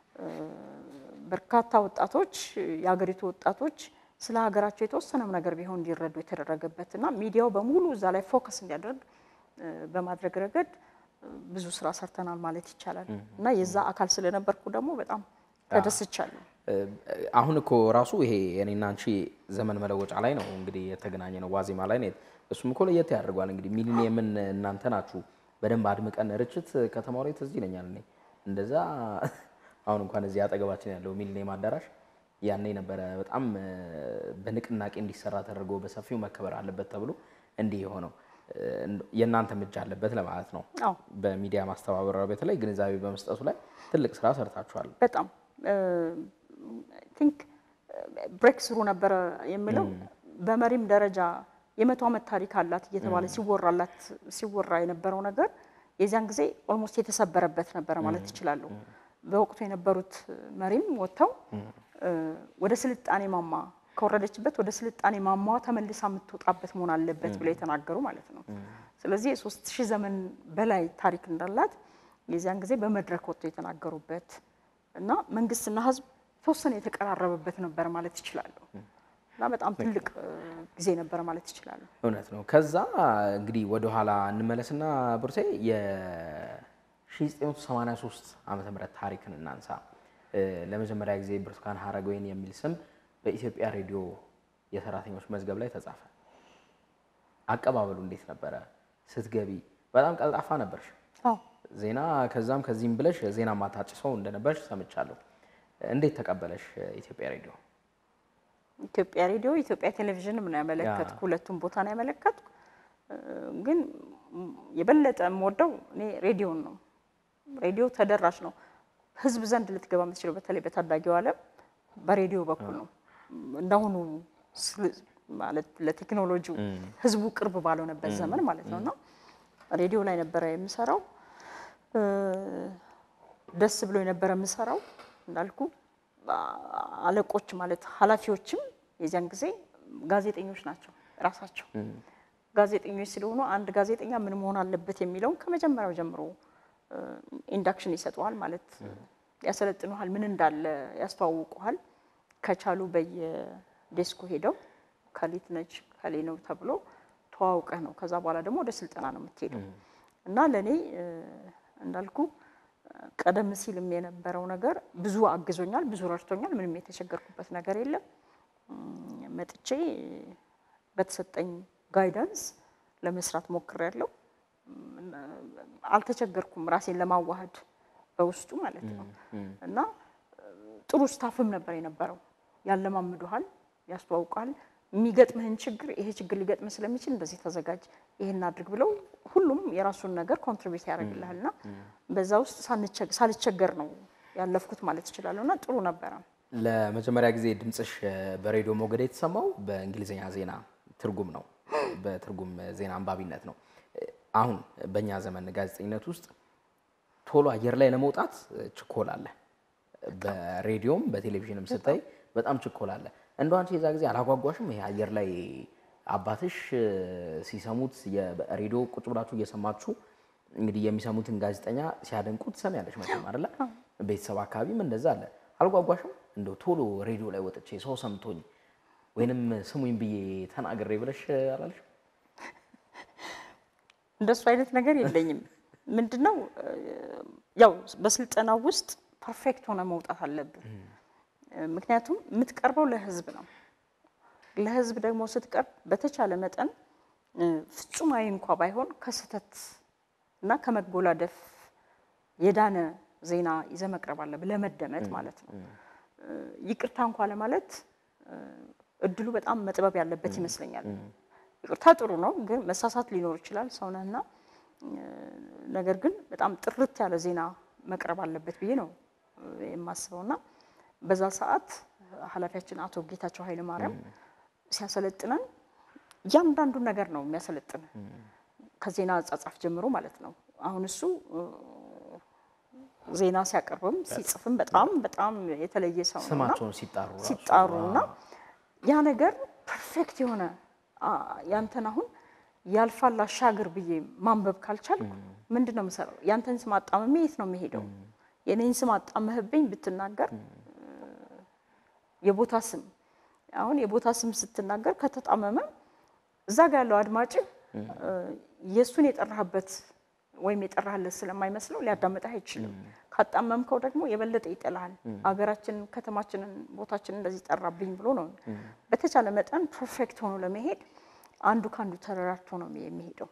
በርካታ ወጣቶች የሀገሪቱ ወጣቶች ስለ ሀገራቸው የተወሰነም ነገር ቢሆን እንዲረዱ የተደረገበት እና ሚዲያው በሙሉ እዛ ላይ ፎከስ እንዲያደርግ በማድረግ ረገድ ብዙ ስራ ሰርተናል ማለት ይቻላል እና የዛ አካል ስለነበርኩ ደግሞ በጣም ተደስቻለሁ። አሁን እኮ ራሱ ይሄ እኔና አንቺ ዘመን መለወጫ ላይ ነው እንግዲህ የተገናኘ ነው፣ ዋዜማ ላይ ነው። እሱም እኮ ለየት ያደርገዋል። እንግዲህ ሚሊኒየምን እናንተ ናችሁ በደንብ አድምቀን ርችት ከተማው ላይ ትዝ ይለኛል እኔ እንደዛ አሁን እንኳን እዚህ አጠገባችን ያለው ሚሊኒየም አዳራሽ ያኔ ነበረ በጣም በንቅናቄ እንዲሰራ ተደርጎ በሰፊው መከበር አለበት ተብሎ እንዲህ የሆነው የእናንተ እጅ አለበት ለማለት ነው። አዎ በሚዲያ ማስተባበር በተለይ ግንዛቤ በመስጠቱ ላይ ትልቅ ስራ ሰርታችኋል። በጣም ቲንክ ብሬክ ስሩ ነበረ የምለው በመሪም ደረጃ የመቶ ዓመት ታሪክ አላት እየተባለ ሲወራላት ሲወራ የነበረው ነገር የዚያን ጊዜ ኦልሞስት የተሰበረበት ነበረ ማለት ይችላሉ። በወቅቱ የነበሩት መሪም ወጥተው ወደ ስልጣኔ ማማ ከወረደችበት ወደ ስልጣኔ ማማዋ ተመልሳ የምትወጣበት መሆን አለበት ብለው የተናገሩ ማለት ነው። ስለዚህ የሶስት ሺህ ዘመን በላይ ታሪክ እንዳላት የዚያን ጊዜ በመድረክ ወጥተው የተናገሩበት እና መንግስትና ህዝብ ተወሰነ የተቀራረበበት ነበር ማለት ይችላሉ። እና በጣም ትልቅ ጊዜ ነበረ ማለት ይችላሉ። እውነት ነው። ከዛ እንግዲህ ወደኋላ እንመለስና ብሩቴ የ1983 ዓመተ ምህረት ታሪክን እናንሳ። ለመጀመሪያ ጊዜ ብርቱካን ሀረገወይን የሚል ስም በኢትዮጵያ ሬዲዮ የሰራተኞች መዝገብ ላይ ተጻፈ። አቀባበሉ እንዴት ነበረ? ስትገቢ በጣም ቀልጣፋ ነበርሽ። አዎ ዜና ከዛም ከዚህም ብለሽ ዜና ማታጭ ሰው እንደነበርሽ ሰምቻለሁ። እንዴት ተቀበለሽ ኢትዮጵያ ሬዲዮ? ኢትዮጵያ ሬዲዮ ኢትዮጵያ ቴሌቪዥንም ነው ያመለከትኩ፣ ሁለቱም ቦታ ነው ያመለከትኩ። ግን የበለጠ የምወደው እኔ ሬዲዮን ነው። ሬዲዮ ተደራሽ ነው። ህዝብ ዘንድ ልትገባ የምትችለው በተለይ በታዳጊው ዓለም በሬዲዮ በኩል ነው። እንዳሁኑ ማለት ለቴክኖሎጂው ህዝቡ ቅርብ ባልሆነበት ዘመን ማለት ነው እና ሬዲዮ ላይ ነበረ የምሰራው። ደስ ብሎ የነበረ የምሰራው እንዳልኩ አለቆች ማለት ኃላፊዎችም የዚያን ጊዜ ጋዜጠኞች ናቸው ራሳቸው ጋዜጠኞች ስለሆኑ አንድ ጋዜጠኛ ምን መሆን አለበት የሚለውን ከመጀመሪያው ጀምሮ ኢንዳክሽን ይሰጠዋል ማለት ያሰለጥኑሃል፣ ምን እንዳለ ያስተዋውቁሃል። ከቻሉ በየዴስኩ ሄደው ከሊት ነች ከሌ ነው ተብሎ ተዋውቀህ ነው ከዛ በኋላ ደግሞ ወደ ስልጠና ነው የምትሄደው እና ለእኔ እንዳልኩ ቀደም ሲልም የነበረው ነገር ብዙ አግዞኛል፣ ብዙ ረድቶኛል። ምንም የተቸገርኩበት ነገር የለም። መጥቼ በተሰጠኝ ጋይዳንስ ለመስራት ሞክሬያለሁ። አልተቸገርኩም ራሴን ለማዋሃድ በውስጡ ማለት ነው እና ጥሩ ስታፍም ነበር የነበረው። ያለማምዱሃል፣ ያስተዋውቃል የሚገጥምህን ችግር ይሄ ችግር ሊገጥምህ ስለሚችል እንደዚህ ተዘጋጅ፣ ይሄን አድርግ ብለው ሁሉም የራሱን ነገር ኮንትሪቢዩት ያደርግልሃል እና በዛ ውስጥ ሳልቸገር ነው ያለፍኩት ማለት እችላለሁ እና ጥሩ ነበረ። ለመጀመሪያ ጊዜ ድምፅሽ በሬዲዮ ሞገድ የተሰማው በእንግሊዝኛ ዜና ትርጉም ነው፣ በትርጉም ዜና አንባቢነት ነው። አሁን በእኛ ዘመን ጋዜጠኝነት ውስጥ ቶሎ አየር ላይ ለመውጣት ችኮላ አለ። በሬዲዮም በቴሌቪዥንም ስታይ በጣም ችኮላ አለ። እንደው አንቺ የዛ ጊዜ አላጓጓሽም? ይሄ አየር ላይ አባትሽ ሲሰሙት ሬዲዮ ቁጭ ብላችሁ እየሰማችሁ እንግዲህ የሚሰሙትን ጋዜጠኛ ሲያደንቁ ትሰሚያለሽ መቼም አይደለ? ቤተሰብ አካባቢም እንደዛ አለ። አልጓጓሽም? እንደው ቶሎ ሬዲዮ ላይ ወጥቼ ሰው ሰምቶኝ ወይንም ስሙኝ ብዬ ተናግሬ ብለሽ አላለሽ? እንደሱ አይነት ነገር የለኝም። ምንድነው ያው በስልጠናው ውስጥ ፐርፌክት ሆነ መውጣት አለብን። ምክንያቱም የምትቀርበው ለህዝብ ነው። ለህዝብ ደግሞ ስትቀርብ በተቻለ መጠን ፍጹማዊ እንኳ ባይሆን ከስህተት እና ከመጎላደፍ የዳነ ዜና ይዘህ መቅረብ አለብህ፣ ለመደመጥ ማለት ነው። ይቅርታ እንኳ ለማለት እድሉ በጣም መጥበብ ያለበት ይመስለኛል። ይቅርታ ጥሩ ነው፣ ግን መሳሳት ሊኖር ይችላል ሰውነህና ነገር ግን በጣም ጥርት ያለ ዜና መቅረብ አለበት ብዬ ነው የማስበውና በዛ ሰዓት ኃላፊያችን አቶ ጌታቸው ኃይለ ማርያም ሲያሰለጥነን እያንዳንዱን ነገር ነው የሚያሰለጥን ከዜና አጻጻፍ ጀምሮ ማለት ነው። አሁን እሱ ዜና ሲያቀርብም ሲጽፍም በጣም በጣም የተለየ ሰው ነው ስማቸውን ሲጣሩ ራሱ ሲጣሩ እና ያ ነገር ፐርፌክት የሆነ ያንተን አሁን ያልፋል አሻግር ብዬ ማንበብ ካልቻልኩ ምንድን ነው የምሰራው? ያንተን ስም አጣምሜ የት ነው የምሄደው? የኔን ስም አጣመህብኝ ብትናገር የቦታ ስም አሁን የቦታ ስም ስትናገር ከተጣመመ እዛ ጋ ያለው አድማጭ የእሱን የጠራህበት ወይም የጠራህለት ስለማይመስለው ሊያዳምጥህ አይችልም። ካጣመምከው ደግሞ የበለጠ ይጠላሃል። ሀገራችንን፣ ከተማችንን፣ ቦታችንን እንደዚህ ጠራብኝ ብሎ ነው። በተቻለ መጠን ፐርፌክት ሆኖ ለመሄድ አንዱ ከአንዱ ተረራርቶ ነው የሚሄደው።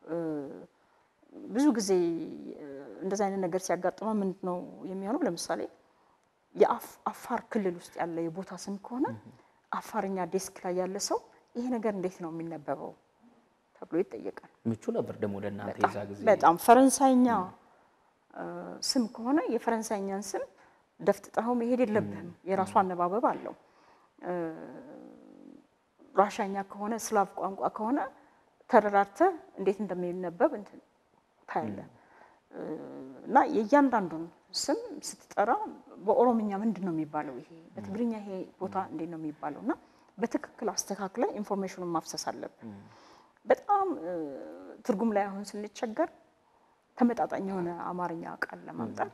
ብዙ ጊዜ እንደዚህ አይነት ነገር ሲያጋጥመ ምንድን ነው የሚሆነው? ለምሳሌ የአፋር ክልል ውስጥ ያለ የቦታ ስም ከሆነ አፋርኛ ዴስክ ላይ ያለ ሰው ይሄ ነገር እንዴት ነው የሚነበበው ተብሎ ይጠየቃል። ምቹ ነበር ደግሞ ለእናንተ የዛ ጊዜ በጣም ፈረንሳይኛ ስም ከሆነ የፈረንሳይኛን ስም ደፍጥጠኸው መሄድ የለብህም። የራሱ አነባበብ አለው። ራሻኛ ከሆነ ስላቭ ቋንቋ ከሆነ ተረራርተህ እንዴት እንደሚነበብ እንትን ታያለህ። እና የእያንዳንዱን ስም ስትጠራ በኦሮምኛ ምንድን ነው የሚባለው ይሄ በትግርኛ ይሄ ቦታ እንዴት ነው የሚባለው እና በትክክል አስተካክለ ኢንፎርሜሽኑን ማፍሰስ አለብን። በጣም ትርጉም ላይ አሁን ስንቸገር ተመጣጣኝ የሆነ አማርኛ ቃል ለማምጣት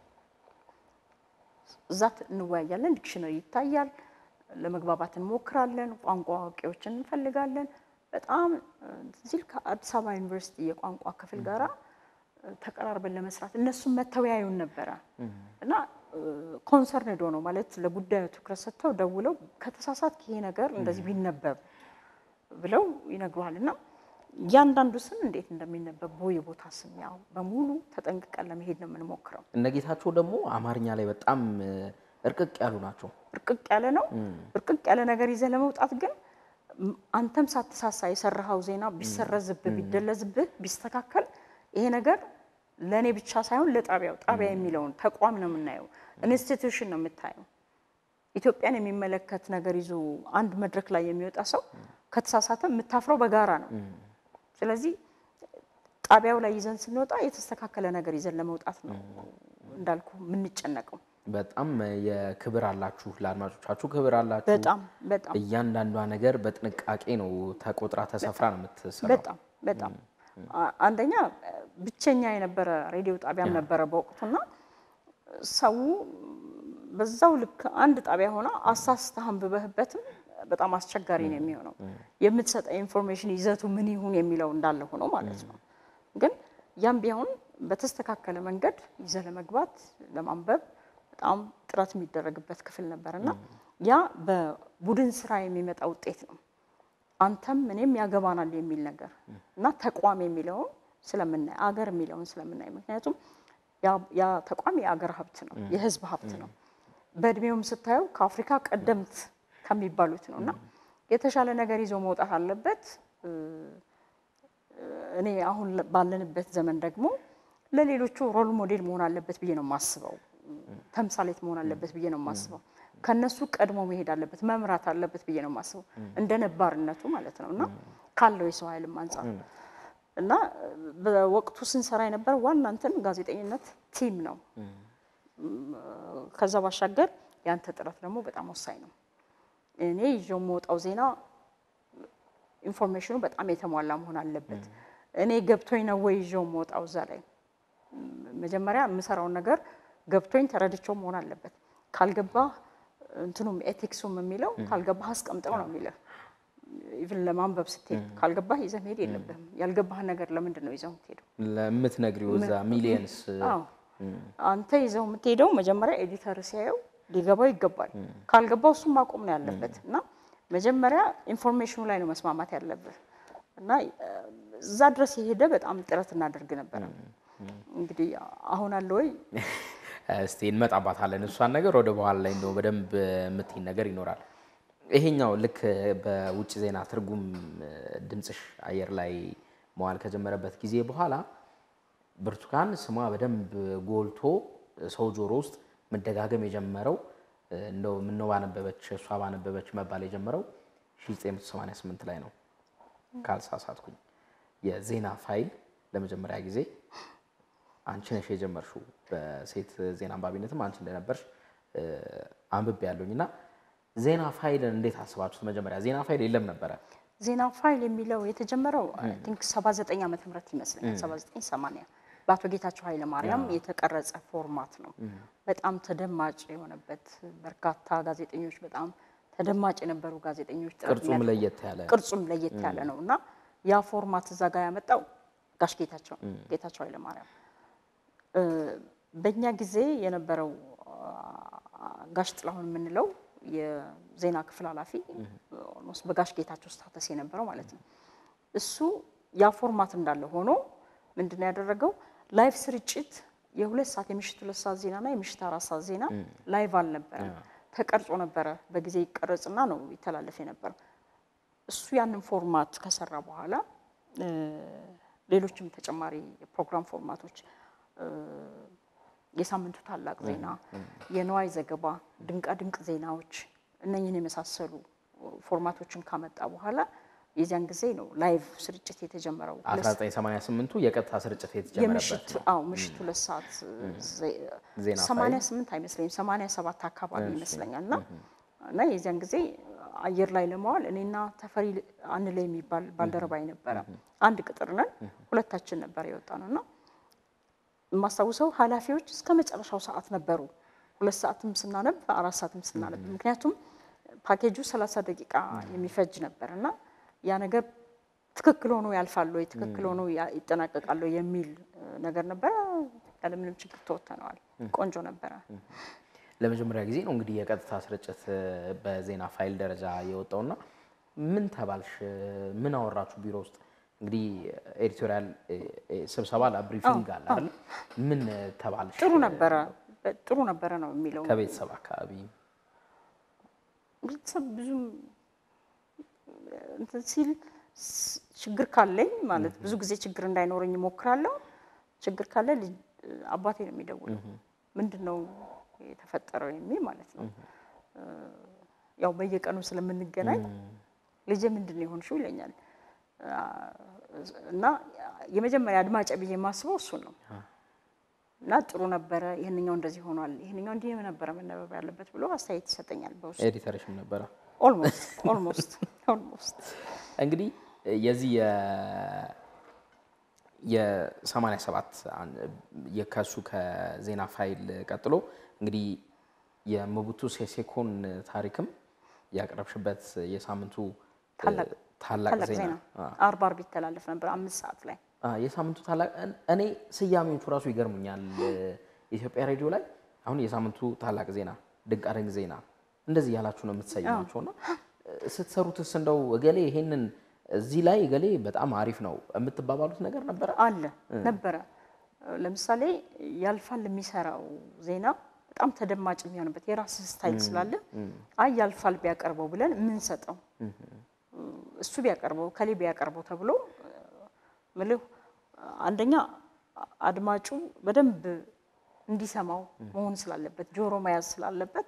እዛ እንወያያለን። ዲክሽነሪ ይታያል፣ ለመግባባት እንሞክራለን፣ ቋንቋ አዋቂዎችን እንፈልጋለን። በጣም እዚህ ከአዲስ አበባ ዩኒቨርሲቲ የቋንቋ ክፍል ጋራ ተቀራርበን ለመስራት እነሱም መተወያዩን ነበረ እና ኮንሰርንድ ሆነው ማለት ለጉዳዩ ትኩረት ሰጥተው ደውለው ከተሳሳት ይሄ ነገር እንደዚህ ቢነበብ ብለው ይነግሩሃል እና እያንዳንዱ ስም እንዴት እንደሚነበብ ቦይ ቦታ ስም ያው በሙሉ ተጠንቅቀን ለመሄድ ነው የምንሞክረው። እነ ጌታቸው ደግሞ አማርኛ ላይ በጣም እርቅቅ ያሉ ናቸው። እርቅቅ ያለ ነው። እርቅቅ ያለ ነገር ይዘህ ለመውጣት ግን አንተም ሳትሳሳ የሰራኸው ዜና ቢሰረዝብህ፣ ቢደለዝብህ፣ ቢስተካከል ይሄ ነገር ለእኔ ብቻ ሳይሆን ለጣቢያው ጣቢያ የሚለውን ተቋም ነው የምናየው፣ ኢንስቲትዩሽን ነው የምታየው። ኢትዮጵያን የሚመለከት ነገር ይዞ አንድ መድረክ ላይ የሚወጣ ሰው ከተሳሳተ የምታፍረው በጋራ ነው። ስለዚህ ጣቢያው ላይ ይዘን ስንወጣ የተስተካከለ ነገር ይዘን ለመውጣት ነው እንዳልኩ የምንጨነቀው። በጣም የክብር አላችሁ፣ ለአድማጮቻችሁ ክብር አላችሁ። በጣም በጣም እያንዳንዷ ነገር በጥንቃቄ ነው ተቆጥራ ተሰፍራ ነው የምትሰራው። በጣም በጣም አንደኛ ብቸኛ የነበረ ሬዲዮ ጣቢያም ነበረ በወቅቱና ሰው በዛው ልክ አንድ ጣቢያ ሆና አሳስተህ አንብበህበትም በጣም አስቸጋሪ ነው የሚሆነው። የምትሰጠው ኢንፎርሜሽን ይዘቱ ምን ይሁን የሚለው እንዳለ ሆኖ ማለት ነው። ግን ያም ቢሆን በተስተካከለ መንገድ ይዘህ ለመግባት ለማንበብ በጣም ጥረት የሚደረግበት ክፍል ነበር እና ያ በቡድን ስራ የሚመጣ ውጤት ነው። አንተም እኔም ያገባናል የሚል ነገር እና ተቋም የሚለውን ስለምናይ አገር የሚለውን ስለምናይ ምክንያቱም ያ ተቋም የአገር ሀብት ነው፣ የህዝብ ሀብት ነው። በእድሜውም ስታየው ከአፍሪካ ቀደምት ከሚባሉት ነው እና የተሻለ ነገር ይዞ መውጣት አለበት። እኔ አሁን ባለንበት ዘመን ደግሞ ለሌሎቹ ሮል ሞዴል መሆን አለበት ብዬ ነው የማስበው። ተምሳሌት መሆን አለበት ብዬ ነው የማስበው። ከነሱ ቀድሞ መሄድ አለበት፣ መምራት አለበት ብዬ ነው የማስበው። እንደ ነባርነቱ ማለት ነው እና ካለው የሰው ኃይልም አንጻር እና በወቅቱ ስንሰራ የነበረ ዋና እንትን ጋዜጠኝነት ቲም ነው። ከዛ ባሻገር ያንተ ጥረት ደግሞ በጣም ወሳኝ ነው። እኔ ይዤው የምወጣው ዜና ኢንፎርሜሽኑ በጣም የተሟላ መሆን አለበት። እኔ ገብቶኝ ነው ወይ ይዤው የምወጣው እዛ ላይ መጀመሪያ የምሰራውን ነገር ገብቶኝ ተረድቼው መሆን አለበት። ካልገባህ እንትኑም ኤቲክሱም የሚለው ካልገባህ አስቀምጠው ነው የሚለው። ኢቭን ለማንበብ ስትሄድ ካልገባህ ይዘህ መሄድ የለብህም። ያልገባህን ነገር ለምንድን ነው ይዘው የምትሄደው? ለምትነግሪው እዛ ሚሊየንስ አዎ አንተ ይዘው የምትሄደው መጀመሪያ ኤዲተር ሲያየው ሊገባው ይገባል። ካልገባው እሱም ማቆም ነው ያለበት እና መጀመሪያ ኢንፎርሜሽኑ ላይ ነው መስማማት ያለብህ እና እዛ ድረስ የሄደ በጣም ጥረት እናደርግ ነበረ። እንግዲህ አሁን አለ ወይ እስቲ እንመጣባታለን እሷን ነገር ወደ በኋላ ላይ እንደው በደንብ የምትይን ነገር ይኖራል። ይሄኛው ልክ በውጭ ዜና ትርጉም ድምፅሽ አየር ላይ መዋል ከጀመረበት ጊዜ በኋላ ብርቱካን ስሟ በደንብ ጎልቶ ሰው ጆሮ ውስጥ መደጋገም የጀመረው እንደው ምነው ባነበበች እሷ ባነበበች መባል የጀመረው 1988 ላይ ነው ካልሳሳትኩኝ። የዜና ፋይል ለመጀመሪያ ጊዜ አንቺ ነሽ የጀመርሽው። በሴት ዜና አንባቢነትም አንቺ እንደነበርሽ አንብቤ ያለሁኝ እና ዜና ፋይልን እንዴት አስባችሁት? መጀመሪያ ዜና ፋይል የለም ነበረ። ዜና ፋይል የሚለው የተጀመረው ቲንክ 79 ዓመተ ምህረት ይመስለኛል 79 80 በአቶ ጌታቸው ኃይለ ማርያም የተቀረጸ ፎርማት ነው። በጣም ተደማጭ የሆነበት በርካታ ጋዜጠኞች በጣም ተደማጭ የነበሩ ጋዜጠኞች ጥረት ቅርጹም ለየት ያለ ቅርጹም ለየት ያለ ነው እና ያ ፎርማት እዛ ጋር ያመጣው ጋሽ ጌታቸው ጌታቸው ኃይለ ማርያም በእኛ ጊዜ የነበረው ጋሽ ጥላሁን የምንለው የዜና ክፍል ኃላፊ ኦልሞስት በጋሽ ጌታቸው ስታተስ የነበረው ማለት ነው። እሱ ያ ፎርማት እንዳለ ሆኖ ምንድን ነው ያደረገው? ላይቭ ስርጭት የሁለት ሰዓት የምሽት ሁለት ሰዓት ዜና እና የምሽት አራት ሰዓት ዜና ላይቭ አልነበረም፣ ተቀርጾ ነበረ። በጊዜ ይቀረጽና ነው ይተላለፍ የነበረው። እሱ ያንን ፎርማት ከሰራ በኋላ ሌሎችም ተጨማሪ የፕሮግራም ፎርማቶች የሳምንቱ ታላቅ ዜና፣ የነዋይ ዘገባ፣ ድንቃ ድንቅ ዜናዎች እነኝህን የመሳሰሉ ፎርማቶችን ካመጣ በኋላ የዚያን ጊዜ ነው ላይቭ ስርጭት የተጀመረው። 1988ቱ የቀጥታ ስርጭት የተጀመረበት የምሽት አዎ ምሽት ሁለት ሰዓት ዜና ሰማንያ ስምንት አይመስለኝም ሰማንያ ሰባት አካባቢ ይመስለኛል እና እና የዚያን ጊዜ አየር ላይ ለማዋል እኔና ተፈሪ አንለ የሚባል ባልደረባይ ነበረ። አንድ ቅጥር ነን፣ ሁለታችን ነበር የወጣ ነው እና የማስታውሰው ኃላፊዎች እስከ መጨረሻው ሰዓት ነበሩ። ሁለት ሰዓትም ስናነብ አራት ሰዓትም ስናነብ፣ ምክንያቱም ፓኬጁ ሰላሳ ደቂቃ የሚፈጅ ነበር እና ያ ነገር ትክክል ሆኖ ያልፋል ወይ ትክክል ሆኖ ይጠናቀቃል ወይ የሚል ነገር ነበረ። ያለምንም ችግር ተወተነዋል። ቆንጆ ነበረ። ለመጀመሪያ ጊዜ ነው እንግዲህ የቀጥታ ስርጭት በዜና ፋይል ደረጃ የወጣውና ምን ተባልሽ? ምን አወራችሁ ቢሮ ውስጥ? እንግዲህ ኤዲቶሪያል ስብሰባ ብሪፊንግ አለ አይደል? ምን ተባልሽ? ጥሩ ነበረ፣ ጥሩ ነበረ ነው የሚለው ከቤተሰብ አካባቢ ቤተሰብ ብዙም እንትን ሲል ችግር ካለኝ ማለት ብዙ ጊዜ ችግር እንዳይኖረኝ እሞክራለሁ። ችግር ካለ አባቴ ነው የሚደውለው። ምንድን ነው የተፈጠረው የሚል ማለት ነው። ያው በየቀኑ ስለምንገናኝ ልጄ ምንድን ነው የሆንሽው ይለኛል። እና የመጀመሪያ አድማጭ ብዬ የማስበው እሱን ነው። እና ጥሩ ነበረ፣ ይህንኛው እንደዚህ ሆኗል፣ ይህንኛው እንዲህ ነበረ መነበብ ያለበት ብሎ አስተያየት ይሰጠኛል። በውስጥ ኤዲተርሽም ነበረ። ኦልሞስት ኦልሞስት ኦልሞስት እንግዲህ የዚህ የሰማንያ ሰባት የከሱ ከዜና ፋይል ቀጥሎ እንግዲህ የሞቡቱ ሴሴኮን ታሪክም ያቀረብሽበት የሳምንቱ ታላቅ ዜና አርብ አርብ ይተላለፍ ነበር አምስት ሰዓት ላይ የሳምንቱ ታላቅ እኔ ስያሜዎቹ ራሱ ይገርሙኛል። የኢትዮጵያ ሬዲዮ ላይ አሁን የሳምንቱ ታላቅ ዜና፣ ድንቃድንቅ ዜና እንደዚህ ያላችሁ ነው የምትሰይማቸው እና ስትሰሩትስ እንደው እገሌ ይሄንን እዚህ ላይ እገሌ በጣም አሪፍ ነው የምትባባሉት ነገር ነበረ አለ ነበረ። ለምሳሌ ያልፋል የሚሰራው ዜና በጣም ተደማጭ የሚሆንበት የራስ ስታይል ስላለ አይ ያልፋል ቢያቀርበው ብለን የምንሰጠው እሱ ቢያቀርበው ከሌ ቢያቀርበው ተብሎ ምልህ አንደኛ አድማጩ በደንብ እንዲሰማው መሆን ስላለበት ጆሮ መያዝ ስላለበት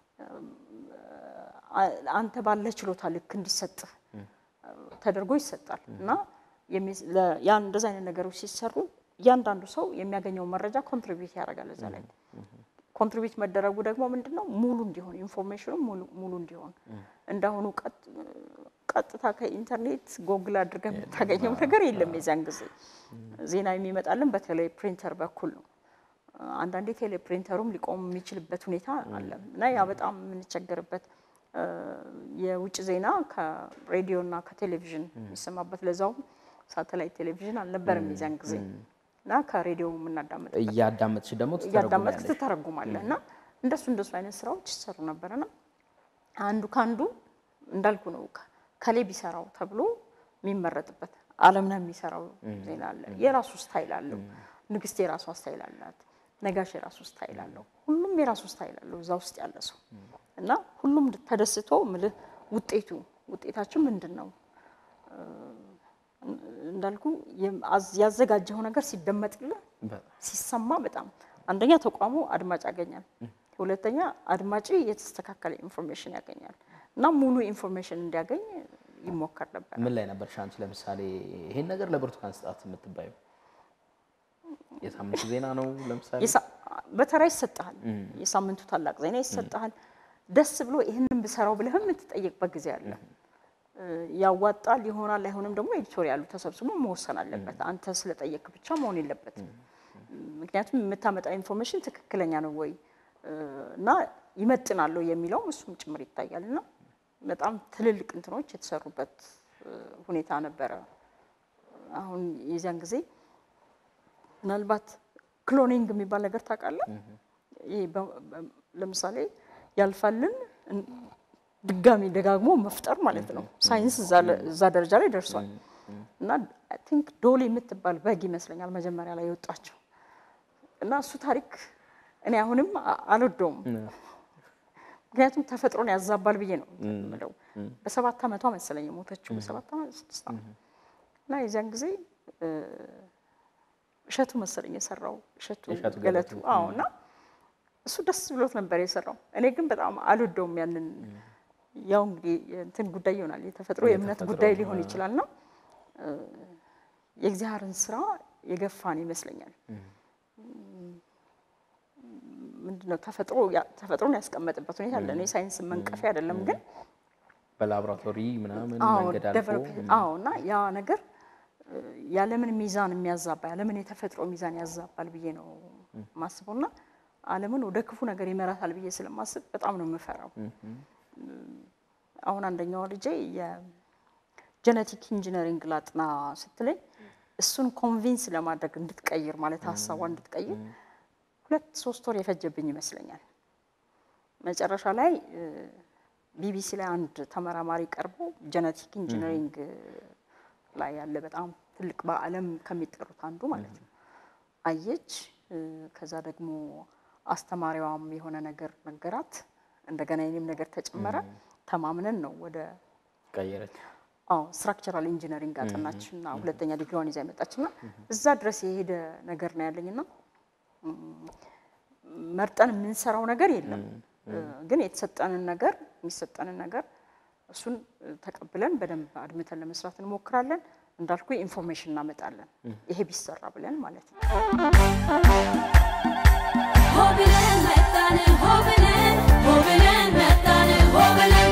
አንተ ባለ ችሎታ ልክ እንዲሰጥህ ተደርጎ ይሰጣል እና ያን እንደዚ አይነት ነገሮች ሲሰሩ እያንዳንዱ ሰው የሚያገኘው መረጃ ኮንትሪቢዩት ያደርጋል እዛ ላይ ኮንትሪቢዩት መደረጉ ደግሞ ምንድን ነው ሙሉ እንዲሆን ኢንፎርሜሽኑ ሙሉ እንዲሆን እንዳሁኑ ቀጥታ ከኢንተርኔት ጎግል አድርገን የምታገኘው ነገር የለም። የዚያን ጊዜ ዜና የሚመጣልን በተለይ ፕሪንተር በኩል ነው። አንዳንዴ ቴሌ ፕሪንተሩም ሊቆም የሚችልበት ሁኔታ አለ እና ያ በጣም የምንቸገርበት የውጭ ዜና ከሬዲዮ እና ከቴሌቪዥን የሚሰማበት ለዛውም ሳተላይት ቴሌቪዥን አልነበረም የዚያን ጊዜ እና ከሬዲዮ የምናዳምጥ እያዳመጥሽ ደግሞ እያዳመጥክ ትተረጉማለህ እና እንደሱ እንደሱ አይነት ስራዎች ይሰሩ ነበርና አንዱ ከአንዱ እንዳልኩ ነው ከሌ ቢሰራው ተብሎ የሚመረጥበት አለምነህ የሚሰራው ዜና አለ። የራሱ ስታይል አለው። ንግስት የራሷ ስታይል አላት። ነጋሽ የራሱ ስታይል አለው። ሁሉም የራሱ ስታይል አለው እዛ ውስጥ ያለ ሰው እና ሁሉም ተደስቶ ምልህ ውጤቱ ውጤታችን ምንድን ነው እንዳልኩ ያዘጋጀው ነገር ሲደመጥልህ ሲሰማ በጣም አንደኛ ተቋሙ አድማጭ ያገኛል፣ ሁለተኛ አድማጭ የተስተካከለ ኢንፎርሜሽን ያገኛል እና ሙሉ ኢንፎርሜሽን እንዲያገኝ ይሞከር ነበር። ምን ላይ ነበር ሻንች ለምሳሌ ይሄን ነገር ለብርቱካን ስጣት የምትባዩ የሳምንቱ ዜና ነው ለምሳሌ በተራ ይሰጥሃል። የሳምንቱ ታላቅ ዜና ይሰጥሃል። ደስ ብሎ ይህንን ብሰራው ብለህ የምትጠየቅበት ጊዜ አለ። ያዋጣል ይሆናል አይሆንም ደግሞ ኤዲቶሪያሉ ተሰብስቦ መወሰን አለበት። አንተ ስለጠየቅ ብቻ መሆን የለበትም። ምክንያቱም የምታመጣው ኢንፎርሜሽን ትክክለኛ ነው ወይ እና ይመጥናል የሚለውም እሱም ጭምር ይታያል እና በጣም ትልልቅ እንትኖች የተሰሩበት ሁኔታ ነበረ። አሁን የዚያን ጊዜ ምናልባት ክሎኒንግ የሚባል ነገር ታውቃለህ? ይሄ ለምሳሌ ያልፋልን ድጋሚ ደጋግሞ መፍጠር ማለት ነው። ሳይንስ እዛ ደረጃ ላይ ደርሷል እና አይ ቲንክ ዶሊ የምትባል በግ ይመስለኛል መጀመሪያ ላይ የወጣቸው እና እሱ ታሪክ እኔ አሁንም አልወደውም። ምክንያቱም ተፈጥሮን ያዛባል ብዬ ነው የምለው። በሰባት ዓመቷ መሰለኝ የሞተችው በሰባት ዓመት ስድስት ዓመት እና የዚያን ጊዜ እሸቱ መሰለኝ የሰራው እሸቱ ገለቱ። አዎ እና እሱ ደስ ብሎት ነበር የሰራው። እኔ ግን በጣም አልወደውም ያንን ያው እንግዲህ እንትን ጉዳይ ይሆናል የተፈጥሮ የእምነት የተፈጥሮ፣ ጉዳይ ሊሆን አ- ይችላል ነው የእግዚአብሔርን ስራ የገፋን ይመስለኛል። ምንድነው ተፈጥሮ ያ- ተፈጥሮን ያስቀመጥበት ሁኔታ አለ። እኔ ሳይንስ መንቀፊያ አይደለም ግን በላቦራቶሪ ምናምን አዎ መንገድ አልፎ develop- አዎ እና ያ ነገር እ፣ ያለምን ሚዛን የሚያዛባ ያለምን የተፈጥሮ ሚዛን ያዛባል ብዬ ነው ማስበው እና ዓለምን ወደ ክፉ ነገር ይመራታል ብዬ ስለማስብ በጣም ነው የምፈራው። አሁን አንደኛው ልጄ የጀነቲክ ኢንጂነሪንግ ላጥና ስትለኝ እሱን ኮንቪንስ ለማድረግ እንድትቀይር ማለት ሀሳቧ እንድትቀይር ሁለት ሶስት ወር የፈጀብኝ ይመስለኛል። መጨረሻ ላይ ቢቢሲ ላይ አንድ ተመራማሪ ቀርቦ ጀነቲክ ኢንጂነሪንግ ላይ ያለ በጣም ትልቅ በዓለም ከሚጠሩት አንዱ ማለት ነው አየች። እ፣ ከዛ ደግሞ አስተማሪዋም የሆነ ነገር ነገራት። እንደገና የኔም ነገር ተጨመረ። ተማምነን ነው ወደ ቀየረች። አዎ ስትራክቸራል ኢንጂነሪንግ አጠናች እና ሁለተኛ ዲግሪዋን ይዛ የመጣች እና እዛ ድረስ የሄደ ነገር ነው ያለኝ እና ም፣ መርጠን የምንሰራው ነገር የለም እ፣ ግን የተሰጠንን ነገር የሚሰጠንን ነገር እሱን እ፣ ተቀብለን በደንብ አድምተን ለመስራት እንሞክራለን። እንዳልኩ ኢንፎርሜሽን እናመጣለን ይሄ ቢሰራ ብለን ማለት ነው። Hobilen mettane hobilen hobilen mettane hobilen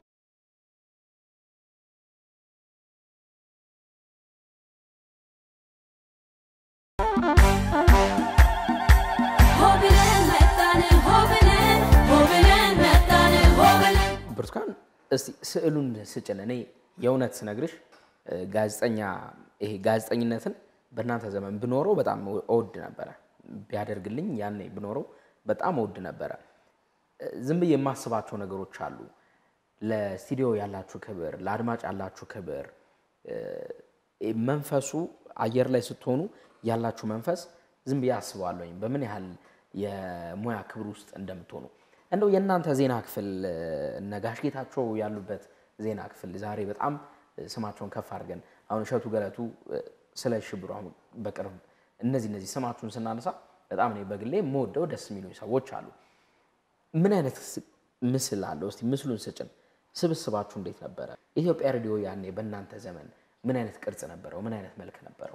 Hobilen mettane hobilen hobilen mettane hobilen ብርቱካን እስቲ ስዕሉን ስጭን። እኔ የእውነት ስነግርሽ እ፣ ጋዜጠኛ ይሄ ጋዜጠኝነትን በእናንተ ዘመን ብኖረው በጣም እወድ ነበረ። ቢያደርግልኝ ያኔ ብኖረው በጣም እወድ ነበረ። እ፣ ዝም ብዬ የማስባቸው ነገሮች አሉ። ለስቱዲዮ ያላችሁ ክብር፣ ለአድማጭ ያላችሁ ክብር፣ እ፣ መንፈሱ አየር ላይ ስትሆኑ ያላችሁ መንፈስ ዝም ብዬ አስበዋለሁኝ በምን ያህል የሙያ ክብር ውስጥ እንደምትሆኑ እንደው የእናንተ ዜና ክፍል እ፣ እነ ጋሽ ጌታቸው ያሉበት ዜና ክፍል ዛሬ በጣም እ፣ ስማቸውን ከፍ አድርገን አሁን እሸቱ ገለቱ እ፣ ስለ ሽብሩ አሁን በቅርብ እነዚህ እነዚህ ስማችሁን ስናነሳ በጣም እኔ በግሌ የምወደው ደስ የሚሉኝ ሰዎች አሉ። ምን አይነት ስ- ምስል አለው? እስቲ ምስሉን ስጭን። ስብስባችሁ እንዴት ነበረ? ኢትዮጵያ ሬዲዮ ያኔ በእናንተ ዘመን ምን አይነት ቅርጽ ነበረው? ምን አይነት መልክ ነበረው?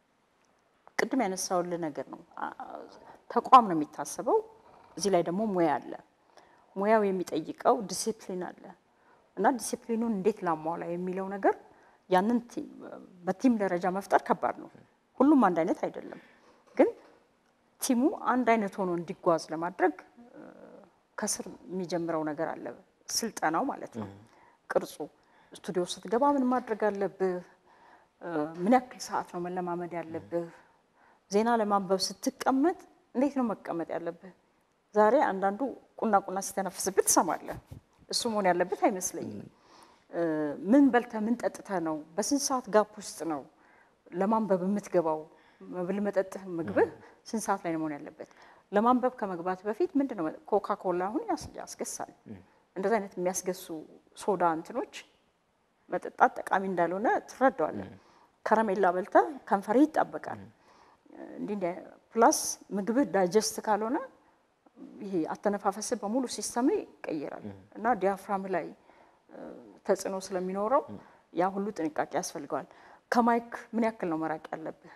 ቅድም ያነሳውልህ ነገር ነው። አ- ተቋም ነው የሚታሰበው። እዚህ ላይ ደግሞ ሙያ አለ። ሙያው የሚጠይቀው ዲሲፕሊን አለ እና ዲሲፕሊኑን እንዴት ላሟላ የሚለው ነገር ያንን ቲ- በቲም ደረጃ መፍጠር ከባድ ነው። ሁሉም አንድ አይነት አይደለም፣ ግን ቲሙ አንድ አይነት ሆኖ እንዲጓዝ ለማድረግ እ፣ ከስር የሚጀምረው ነገር አለ። ስልጠናው ማለት ነው። ቅርጹ ስቱዲዮ ስትገባ ምን ማድረግ አለብህ? እ፣ ምን ያክል ሰዓት ነው መለማመድ ያለብህ? ዜና ለማንበብ ስትቀመጥ እንዴት ነው መቀመጥ ያለብህ? ዛሬ አንዳንዱ ቁና ቁና ሲተነፍስብህ ትሰማለህ። እሱ መሆን ያለበት አይመስለኝም። እ፣ ምን በልተህ ምን ጠጥተህ ነው? በስንት ሰዓት ጋፕ ውስጥ ነው ለማንበብ የምትገባው? መብል መጠጥህ፣ ምግብህ ስንት ሰዓት ላይ ነው መሆን ያለበት? ለማንበብ ከመግባት በፊት ምንድን ነው ኮካ ኮላ አሁን ያስ- ያስገሳል። እንደዚህ አይነት የሚያስገሱ ሶዳ እንትኖች መጠጣት ጠቃሚ እንዳልሆነ ትረዳዋለን። ከረሜላ በልተህ ከንፈርህ ይጣበቃል። እንዲህ እንዲህ ፕላስ ምግብህ ዳይጀስት ካልሆነ ይሄ አተነፋፈስህ በሙሉ ሲስተም ይቀየራል እና ዲያፍራም ላይ እ፣ ተጽዕኖ ስለሚኖረው ያ ሁሉ ጥንቃቄ ያስፈልገዋል። ከማይክ ምን ያክል ነው መራቅ ያለብህ?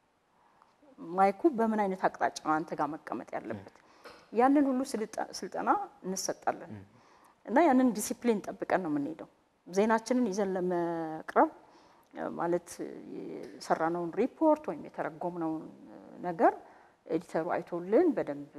ማይኩ በምን አይነት አቅጣጫ ነው አንተ ጋር መቀመጥ ያለበት? ያንን ሁሉ ስልጠ- ስልጠና እንሰጣለን እና ያንን ዲሲፕሊን ጠብቀን ነው የምንሄደው። ዜናችንን ይዘን ለመቅረብ እ፣ ማለት የሰራነውን ሪፖርት ወይም የተረጎምነውን እ፣ ነገር ኤዲተሩ አይቶልን በደንብ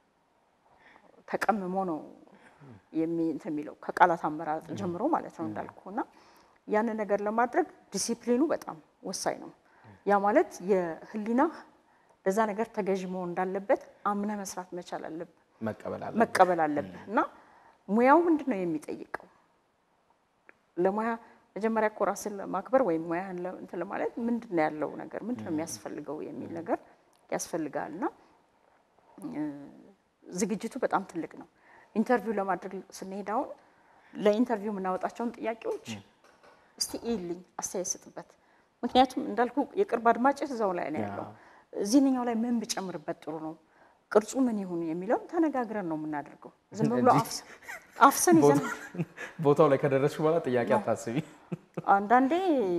ተቀምሞ ነው የሚ እንትን የሚለው ከቃላት አመራረጥ ጀምሮ ማለት ነው እንዳልኩ እና ያንን ነገር ለማድረግ ዲሲፕሊኑ በጣም ወሳኝ ነው። ያ ማለት የህሊና ለዛ ነገር ተገዥ መሆን እንዳለበት አምነህ መስራት መቻል አለብህ፣ መቀበል አለ መቀበል አለብህ እና ሙያው ምንድን ነው የሚጠይቀው? ለሙያ መጀመሪያ እኮ ራስን ለማክበር ወይም ሙያህን ለ- እንትን ለማለት ምንድን ነው ያለው ነገር ምንድን ነው የሚያስፈልገው የሚል ነገር ያስፈልጋል እና እ፣ ዝግጅቱ በጣም ትልቅ ነው። ኢንተርቪው ለማድረግ ስንሄድ አሁን ለኢንተርቪው የምናወጣቸውን ጥያቄዎች እስቲ ይልኝ አስተያየት ስጥበት። ምክንያቱም እንዳልኩ የቅርብ አድማጭ እዛው ላይ ነው ያለው። እዚህኛው ላይ ምን ብጨምርበት ጥሩ ነው፣ ቅርጹ ምን ይሁን የሚለውን ተነጋግረን ነው የምናደርገው። ዝም ብሎ እንጂ- አፍስ- አፍሰን ይዘን ቦታው ላይ ከደረስሽ በኋላ ጥያቄ አታስቢ። አንዳንዴ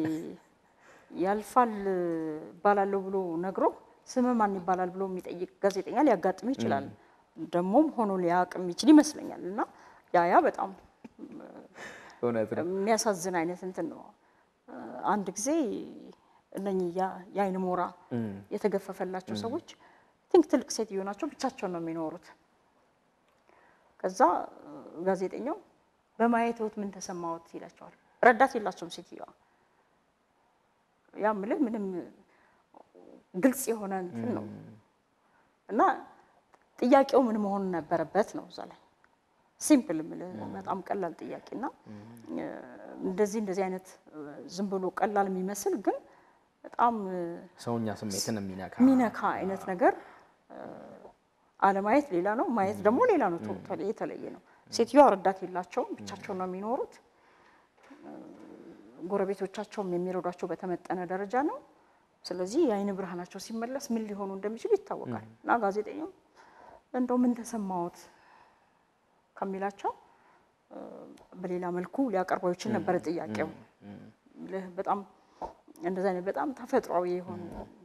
ያልፋል እባላለሁ ብሎ ነግሮ ስም ማን ይባላል ብሎ የሚጠይቅ ጋዜጠኛ ሊያጋጥም ይችላል። ደግሞም ሆኖ ሊያውቅ የሚችል ይመስለኛል። እና ያ ያ በጣም እውነት ነው። የሚያሳዝን አይነት እንትን ነው። አንድ ጊዜ እነኚህ ያ- የአይን ሞራ የተገፈፈላቸው ሰዎች ቲንክ ትልቅ ሴትዮ ናቸው፣ ብቻቸውን ነው የሚኖሩት። ከዛ ጋዜጠኛው በማየትዎት ምን ተሰማዎት ይላቸዋል። ረዳት የላቸውም ሴትዮዋ። ያ ምልህ ምንም ግልጽ የሆነ እንትን ነው እና ጥያቄው ምን መሆን ነበረበት ነው እዛ ላይ ሲምፕል ምልህ በጣም ቀላል ጥያቄ እና እንደዚህ እንደዚህ አይነት ዝም ብሎ ቀላል የሚመስል ግን በጣም ሰውኛ ስሜትን የሚነካ የሚነካ አይነት ነገር አለማየት ሌላ ነው፣ ማየት ደግሞ ሌላ ነው። ቶታሊ የተለየ ነው። ሴትዮዋ ረዳት የላቸውም፣ ብቻቸውን ነው የሚኖሩት። ጎረቤቶቻቸውም የሚረዷቸው በተመጠነ ደረጃ ነው። ስለዚህ የአይን ብርሃናቸው ሲመለስ ምን ሊሆኑ እንደሚችሉ ይታወቃል። እና ጋዜጠኛው እንደው ምን ተሰማዎት ከሚላቸው በሌላ መልኩ ሊያቀርበው ይችል ነበረ ጥያቄው። ልህ በጣም እንደዚህ አይነት በጣም ተፈጥሯዊ የሆኑ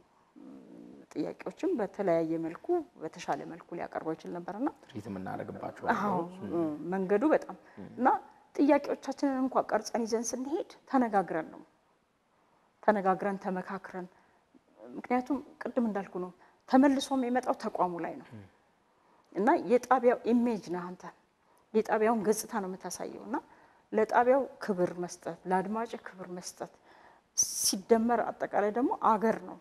ጥያቄዎችም በተለያየ መልኩ በተሻለ መልኩ ሊያቀርበው ይችል ነበርና ትሪት የምናደርግባቸው አዎ መንገዱ በጣም እና ጥያቄዎቻችንን እንኳ ቀርጸን ይዘን ስንሄድ ተነጋግረን ነው ተነጋግረን ተመካክረን። ምክንያቱም ቅድም እንዳልኩ ነው ተመልሶ የሚመጣው ተቋሙ ላይ ነው እና የጣቢያው ኢሜጅ ነህ አንተ የጣቢያውን ገጽታ ነው የምታሳየው እና ለጣቢያው ክብር መስጠት፣ ለአድማጭ ክብር መስጠት ሲደመር አጠቃላይ ደግሞ አገር ነው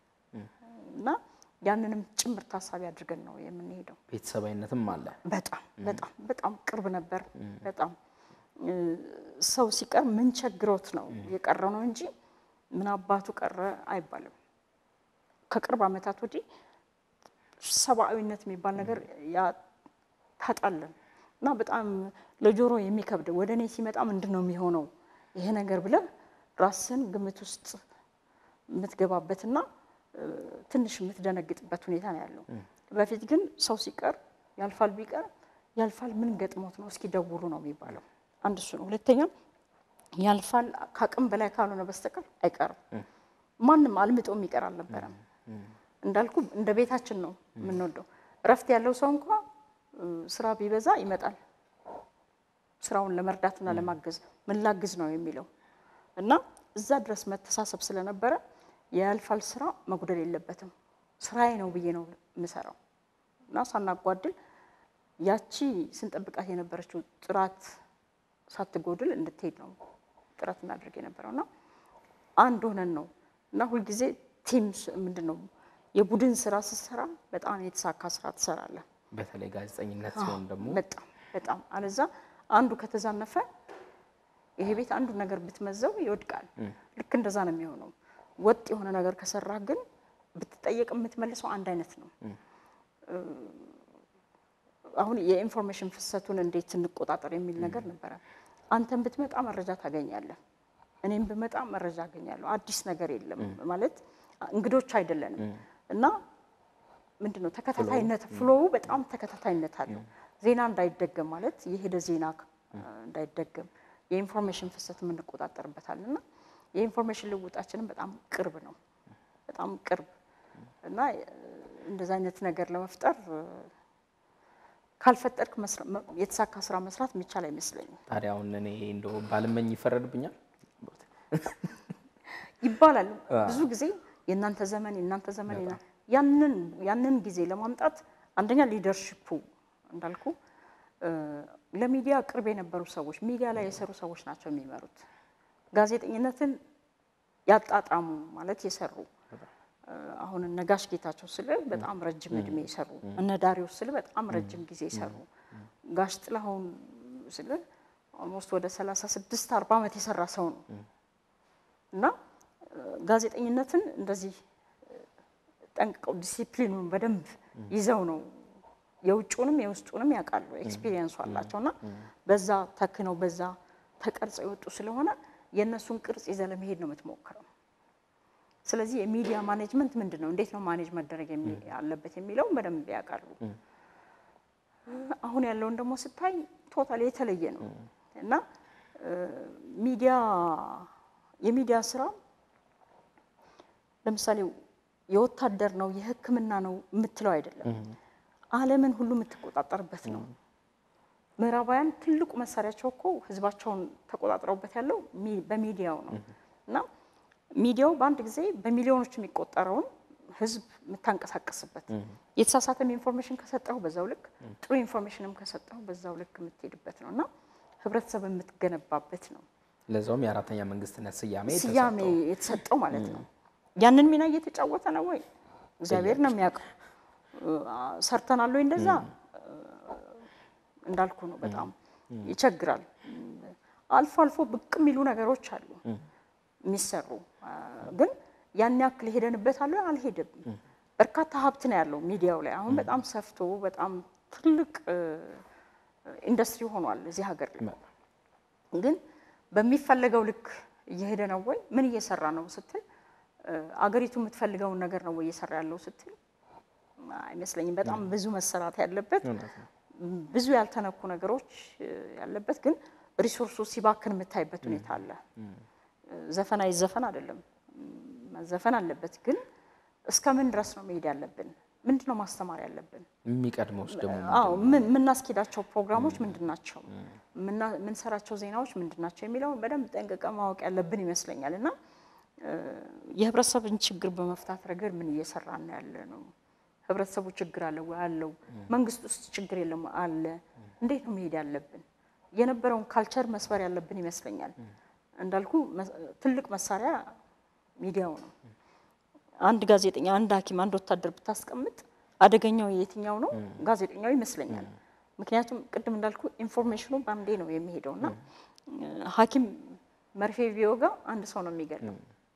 እና ያንንም ጭምር ታሳቢ አድርገን ነው የምንሄደው። ቤተሰባዊነትም አለ። በጣም በጣም በጣም ቅርብ ነበር። በጣም እ፣ ሰው ሲቀር ምን ቸግሮት ነው የቀረ ነው እንጂ ምን አባቱ ቀረ አይባልም። ከቅርብ ዓመታት ወዲህ ሰብአዊነት የሚባል ነገር ያ- ታጣለን እና በጣም ለጆሮ የሚከብድ ወደ እኔ ሲመጣ ምንድን ነው የሚሆነው ይሄ ነገር ብለህ ራስን ግምት ውስጥ የምትገባበትና እ፣ ትንሽ የምትደነግጥበት ሁኔታ ነው ያለው። በፊት ግን ሰው ሲቀር ያልፋል ቢቀር ያልፋል ምን ገጥሞት ነው እስኪ ደውሉ ነው የሚባለው። አንድ እሱ ነው። ሁለተኛ ያልፋል ከአቅም በላይ ካልሆነ በስተቀር አይቀርም። ማንም አልምጦ የሚቀር አልነበረም። እንዳልኩ እንደ ቤታችን ነው የምንወደው። እረፍት ያለው ሰው እንኳ እ፣ ስራ ቢበዛ ይመጣል ስራውን ለመርዳትና ለማገዝ ምን ላግዝ ነው የሚለው እና እዛ ድረስ መተሳሰብ ስለነበረ የያልፋል ስራ መጉደል የለበትም ስራዬ ነው ብዬ ነው የምሰራው እና ሳናጓድል ያቺ ስንጠብቃት የነበረችው ጥራት ሳትጎድል እንድትሄድ ነው ጥረት እናደርግ የነበረው እና አንድ ሆነን ነው እና ሁልጊዜ ቲም ምንድን ነው የቡድን ስራ ስትሰራ በጣም የተሳካ ስራ ትሰራለህ። በተለይ ጋዜጠኝነት ሲሆን ደግሞ በጣም በጣም አለዛ አንዱ ከተዛነፈ ይሄ ቤት አንዱ ነገር ብትመዘው ይወድቃል። ልክ እንደዛ ነው የሚሆነው። ወጥ የሆነ ነገር ከሰራህ ግን ብትጠየቅ የምትመልሰው አንድ አይነት ነው። አሁን የኢንፎርሜሽን ፍሰቱን እንዴት እንቆጣጠር የሚል ነገር ነበረ። አንተን ብትመጣ መረጃ ታገኛለህ፣ እኔም ብመጣ መረጃ አገኛለሁ። አዲስ ነገር የለም ማለት እንግዶች አይደለንም እና ምንድን ነው ተከታታይነት ፍሎው በጣም ተከታታይነት አለው። ዜና እንዳይደገም ማለት የሄደ ዜና እንዳይደገም የኢንፎርሜሽን ፍሰት የምንቆጣጠርበታል እና የኢንፎርሜሽን ልውጣችንም በጣም ቅርብ ነው፣ በጣም ቅርብ እና እንደዚ አይነት ነገር ለመፍጠር ካልፈጠርክ የተሳካ ስራ መስራት የሚቻል አይመስለኝም። ታዲያ አሁን እኔ እንደው ባልመኝ ይፈረድብኛል ይባላል ብዙ ጊዜ የእናንተ ዘመን የእናንተ ዘመን የና- ያንን ያንን ጊዜ ለማምጣት አንደኛ ሊደርሽፑ እንዳልኩ እ፣ ለሚዲያ ቅርብ የነበሩ ሰዎች ሚዲያ ላይ የሰሩ ሰዎች ናቸው የሚመሩት። ጋዜጠኝነትን ያጣጣሙ ማለት የሰሩ እ፣ አሁን እነ ጋሽ ጌታቸው ስል በጣም ረጅም እድሜ የሰሩ እነ ዳሪዎስ ስል በጣም ረጅም ጊዜ የሰሩ ጋሽ ጥላሁን ስል ኦልሞስት ወደ 36 40 ዓመት የሰራ ሰው ነው እና እ፣ ጋዜጠኝነትን እንደዚህ ጠንቅቀው ዲሲፕሊኑን በደንብ ይዘው ነው የውጭውንም የውስጡንም ያውቃሉ፣ ኤክስፒሪየንሱ አላቸው እና በዛ ተክነው በዛ ተቀርጸው የወጡ ስለሆነ የእነሱን ቅርጽ ይዘህ ለመሄድ ነው የምትሞክረው። ስለዚህ የሚዲያ ማኔጅመንት ምንድን ነው፣ እንዴት ነው ማኔጅ መደረግ የሚ- ያለበት የሚለውን በደንብ ያውቃሉ። አሁን ያለውን ደግሞ ስታይ ቶታል የተለየ ነው እና እ፣ ሚዲያ የሚዲያ ስራ ለምሳሌ የወታደር ነው የሕክምና ነው የምትለው አይደለም። ዓለምን ሁሉ የምትቆጣጠርበት ነው። ምዕራባውያን ትልቁ መሳሪያቸው እኮ ህዝባቸውን ተቆጣጥረውበት ያለው ሚ- በሚዲያው ነው እና ሚዲያው በአንድ ጊዜ በሚሊዮኖች የሚቆጠረውን ህዝብ የምታንቀሳቀስበት የተሳሳተም ኢንፎርሜሽን ከሰጠው በዛው ልክ ጥሩ ኢንፎርሜሽንም ከሰጠው በዛው ልክ የምትሄድበት ነው እና ህብረተሰብ የምትገነባበት ነው። ለዛውም የአራተኛ መንግስትነት ስያሜ ስያሜ የተሰጠው። የተሰጠው ማለት ነው። ያንን ሚና እየተጫወተ ነው ወይ? እግዚአብሔር ነው የሚያውቀው። አ- ሰርተናል ወይ እንደዛ? እንዳልኩ ነው። በጣም ይቸግራል። አልፎ አልፎ ብቅ የሚሉ ነገሮች አሉ የሚሰሩ አ፣ ግን ያን ያክል ሄደንበታል ወይ? አልሄድም። በርካታ ሀብት ነው ያለው ሚዲያው ላይ አሁን በጣም ሰፍቶ በጣም ትልቅ እ፣ ኢንዱስትሪ ሆኗል እዚህ ሀገር ላይ ግን በሚፈለገው ልክ እየሄደ ነው ወይ? ምን እየሰራ ነው ስትል እ፣ አገሪቱ የምትፈልገውን ነገር ነው ወይ እየሰራ ያለው ስትል አይመስለኝም። በጣም ብዙ መሰራት ያለበት እውነት ነው። ብዙ ያልተነኩ ነገሮች እ፣ ያለበት ግን ሪሶርሱ ሲባክን የምታይበት ሁኔታ አለ። ዘፈን አይዘፈን አይደለም መዘፈን አለበት፣ ግን እስከ ምን ድረስ ነው መሄድ ያለብን? ምንድን ነው ማስተማር ያለብን? የሚቀድመውስ ደግሞ አዎ ምን- የምናስኬዳቸው ፕሮግራሞች ምንድን ናቸው? የምና- የምንሰራቸው ዜናዎች ምንድን ናቸው የሚለውን በደንብ ጠንቅቀ ማወቅ ያለብን ይመስለኛል። እና እ፣ የህብረተሰብን ችግር በመፍታት ረገድ ምን እየሰራን ነው ያለ ነው? ህብረተሰቡ ችግር አለ ወይ? አለው። መንግስት ውስጥ ችግር የለም ወይ? አለ። እንዴት ነው መሄድ ያለብን? የነበረውን ካልቸር መስበር ያለብን ይመስለኛል። እንዳልኩ መ- ትልቅ መሳሪያ ሚዲያው ነው። አንድ ጋዜጠኛ፣ አንድ ሐኪም፣ አንድ ወታደር ብታስቀምጥ አደገኛው የትኛው ነው? ጋዜጠኛው ይመስለኛል። ምክንያቱም ቅድም እንዳልኩ ኢንፎርሜሽኑ በአንዴ ነው የሚሄደው እና እ፣ ሐኪም መርፌ ቢወጋ አንድ ሰው ነው የሚገለው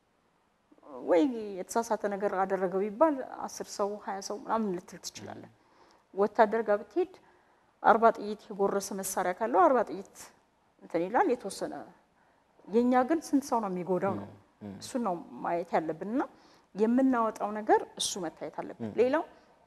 ወይ የተሳሳተ ነገር አደረገው ቢባል አስር ሰው ሀያ ሰው ምናምን ልትል ትችላለን። ወታደር ጋር ብትሄድ አርባ ጥይት የጎረሰ መሳሪያ ካለው አርባ ጥይት እንትን ይላል የተወሰነ። የእኛ ግን ስንት ሰው ነው የሚጎዳው ነው እሱን ነው ማየት ያለብን እና የምናወጣው ነገር እሱ መታየት አለብን። ሌላው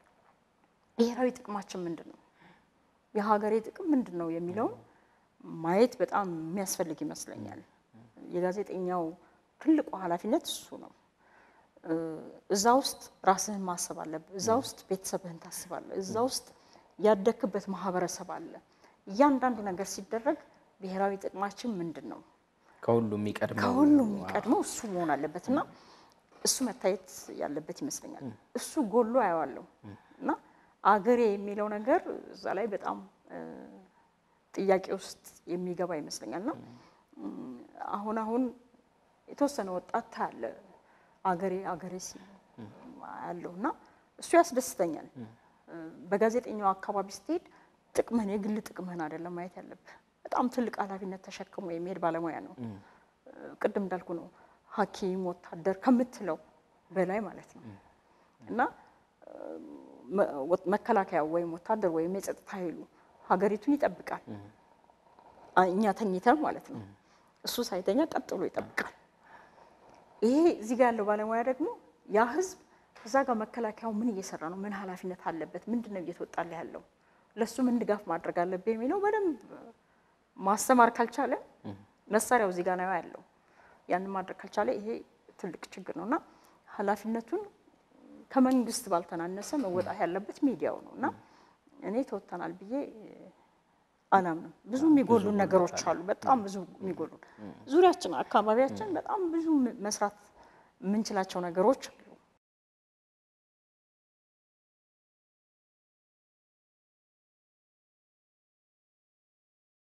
ብሔራዊ ጥቅማችን ምንድን ነው፣ የሀገሬ ጥቅም ምንድን ነው የሚለውን ማየት በጣም የሚያስፈልግ ይመስለኛል። የጋዜጠኛው ትልቁ ኃላፊነት እሱ ነው። እ፣ እዛ ውስጥ ራስህን ማሰብ አለብህ። እዛ ውስጥ ቤተሰብህን ታስባለህ። እዛ ውስጥ ያደክበት ማህበረሰብ አለ። እያንዳንዱ ነገር ሲደረግ ብሔራዊ ጥቅማችን ምንድን ነው ከሁሉ የሚቀድመው ከሁሉም የሚቀድመው እሱ መሆን አለበት እና እሱ መታየት ያለበት ይመስለኛል። እሱ ጎሎ አየዋለሁ እና አገሬ የሚለው ነገር እዛ ላይ በጣም እ፣ ጥያቄ ውስጥ የሚገባ ይመስለኛል እና እም፣ አሁን አሁን የተወሰነ ወጣት ታያለ አገሬ አገሬ ሲል ያለው እና እሱ ያስደስተኛል። እ፣ በጋዜጠኛው አካባቢ ስትሄድ ጥቅምህን የግል ጥቅምህን አይደለም ማየት ያለብህ። በጣም ትልቅ ኃላፊነት ተሸክሞ የሚሄድ ባለሙያ ነው። ቅድም እንዳልኩ ነው ሐኪም ወታደር ከምትለው በላይ ማለት ነው እና መ- ወ- መከላከያ ወይም ወታደር ወይም የጸጥታ ኃይሉ ሀገሪቱን ይጠብቃል። አ- እኛ ተኝተን ማለት ነው። እሱ ሳይተኛ ቀጥሎ ይጠብቃል። ይሄ እዚህ ጋር ያለው ባለሙያ ደግሞ ያ ህዝብ እዛ ጋር መከላከያው ምን እየሰራ ነው፣ ምን ኃላፊነት አለበት፣ ምንድን ነው እየተወጣለ ያለው፣ ለእሱ ምን ድጋፍ ማድረግ አለብህ የሚለው በደንብ ማስተማር ካልቻለ መሳሪያው እዚህ ጋር ነው ያለው። ያንን ማድረግ ካልቻለ ይሄ ትልቅ ችግር ነው እና ኃላፊነቱን ከመንግስት ባልተናነሰ መወጣት ያለበት ሚዲያው ነው እና እኔ ተወጥተናል ብዬ አላምንም። ብዙ የሚጎሉን ነገሮች አሉ። በጣም ብዙ የሚጎሉን ዙሪያችን፣ አካባቢያችን በጣም ብዙ መስራት የምንችላቸው ነገሮች አሉ።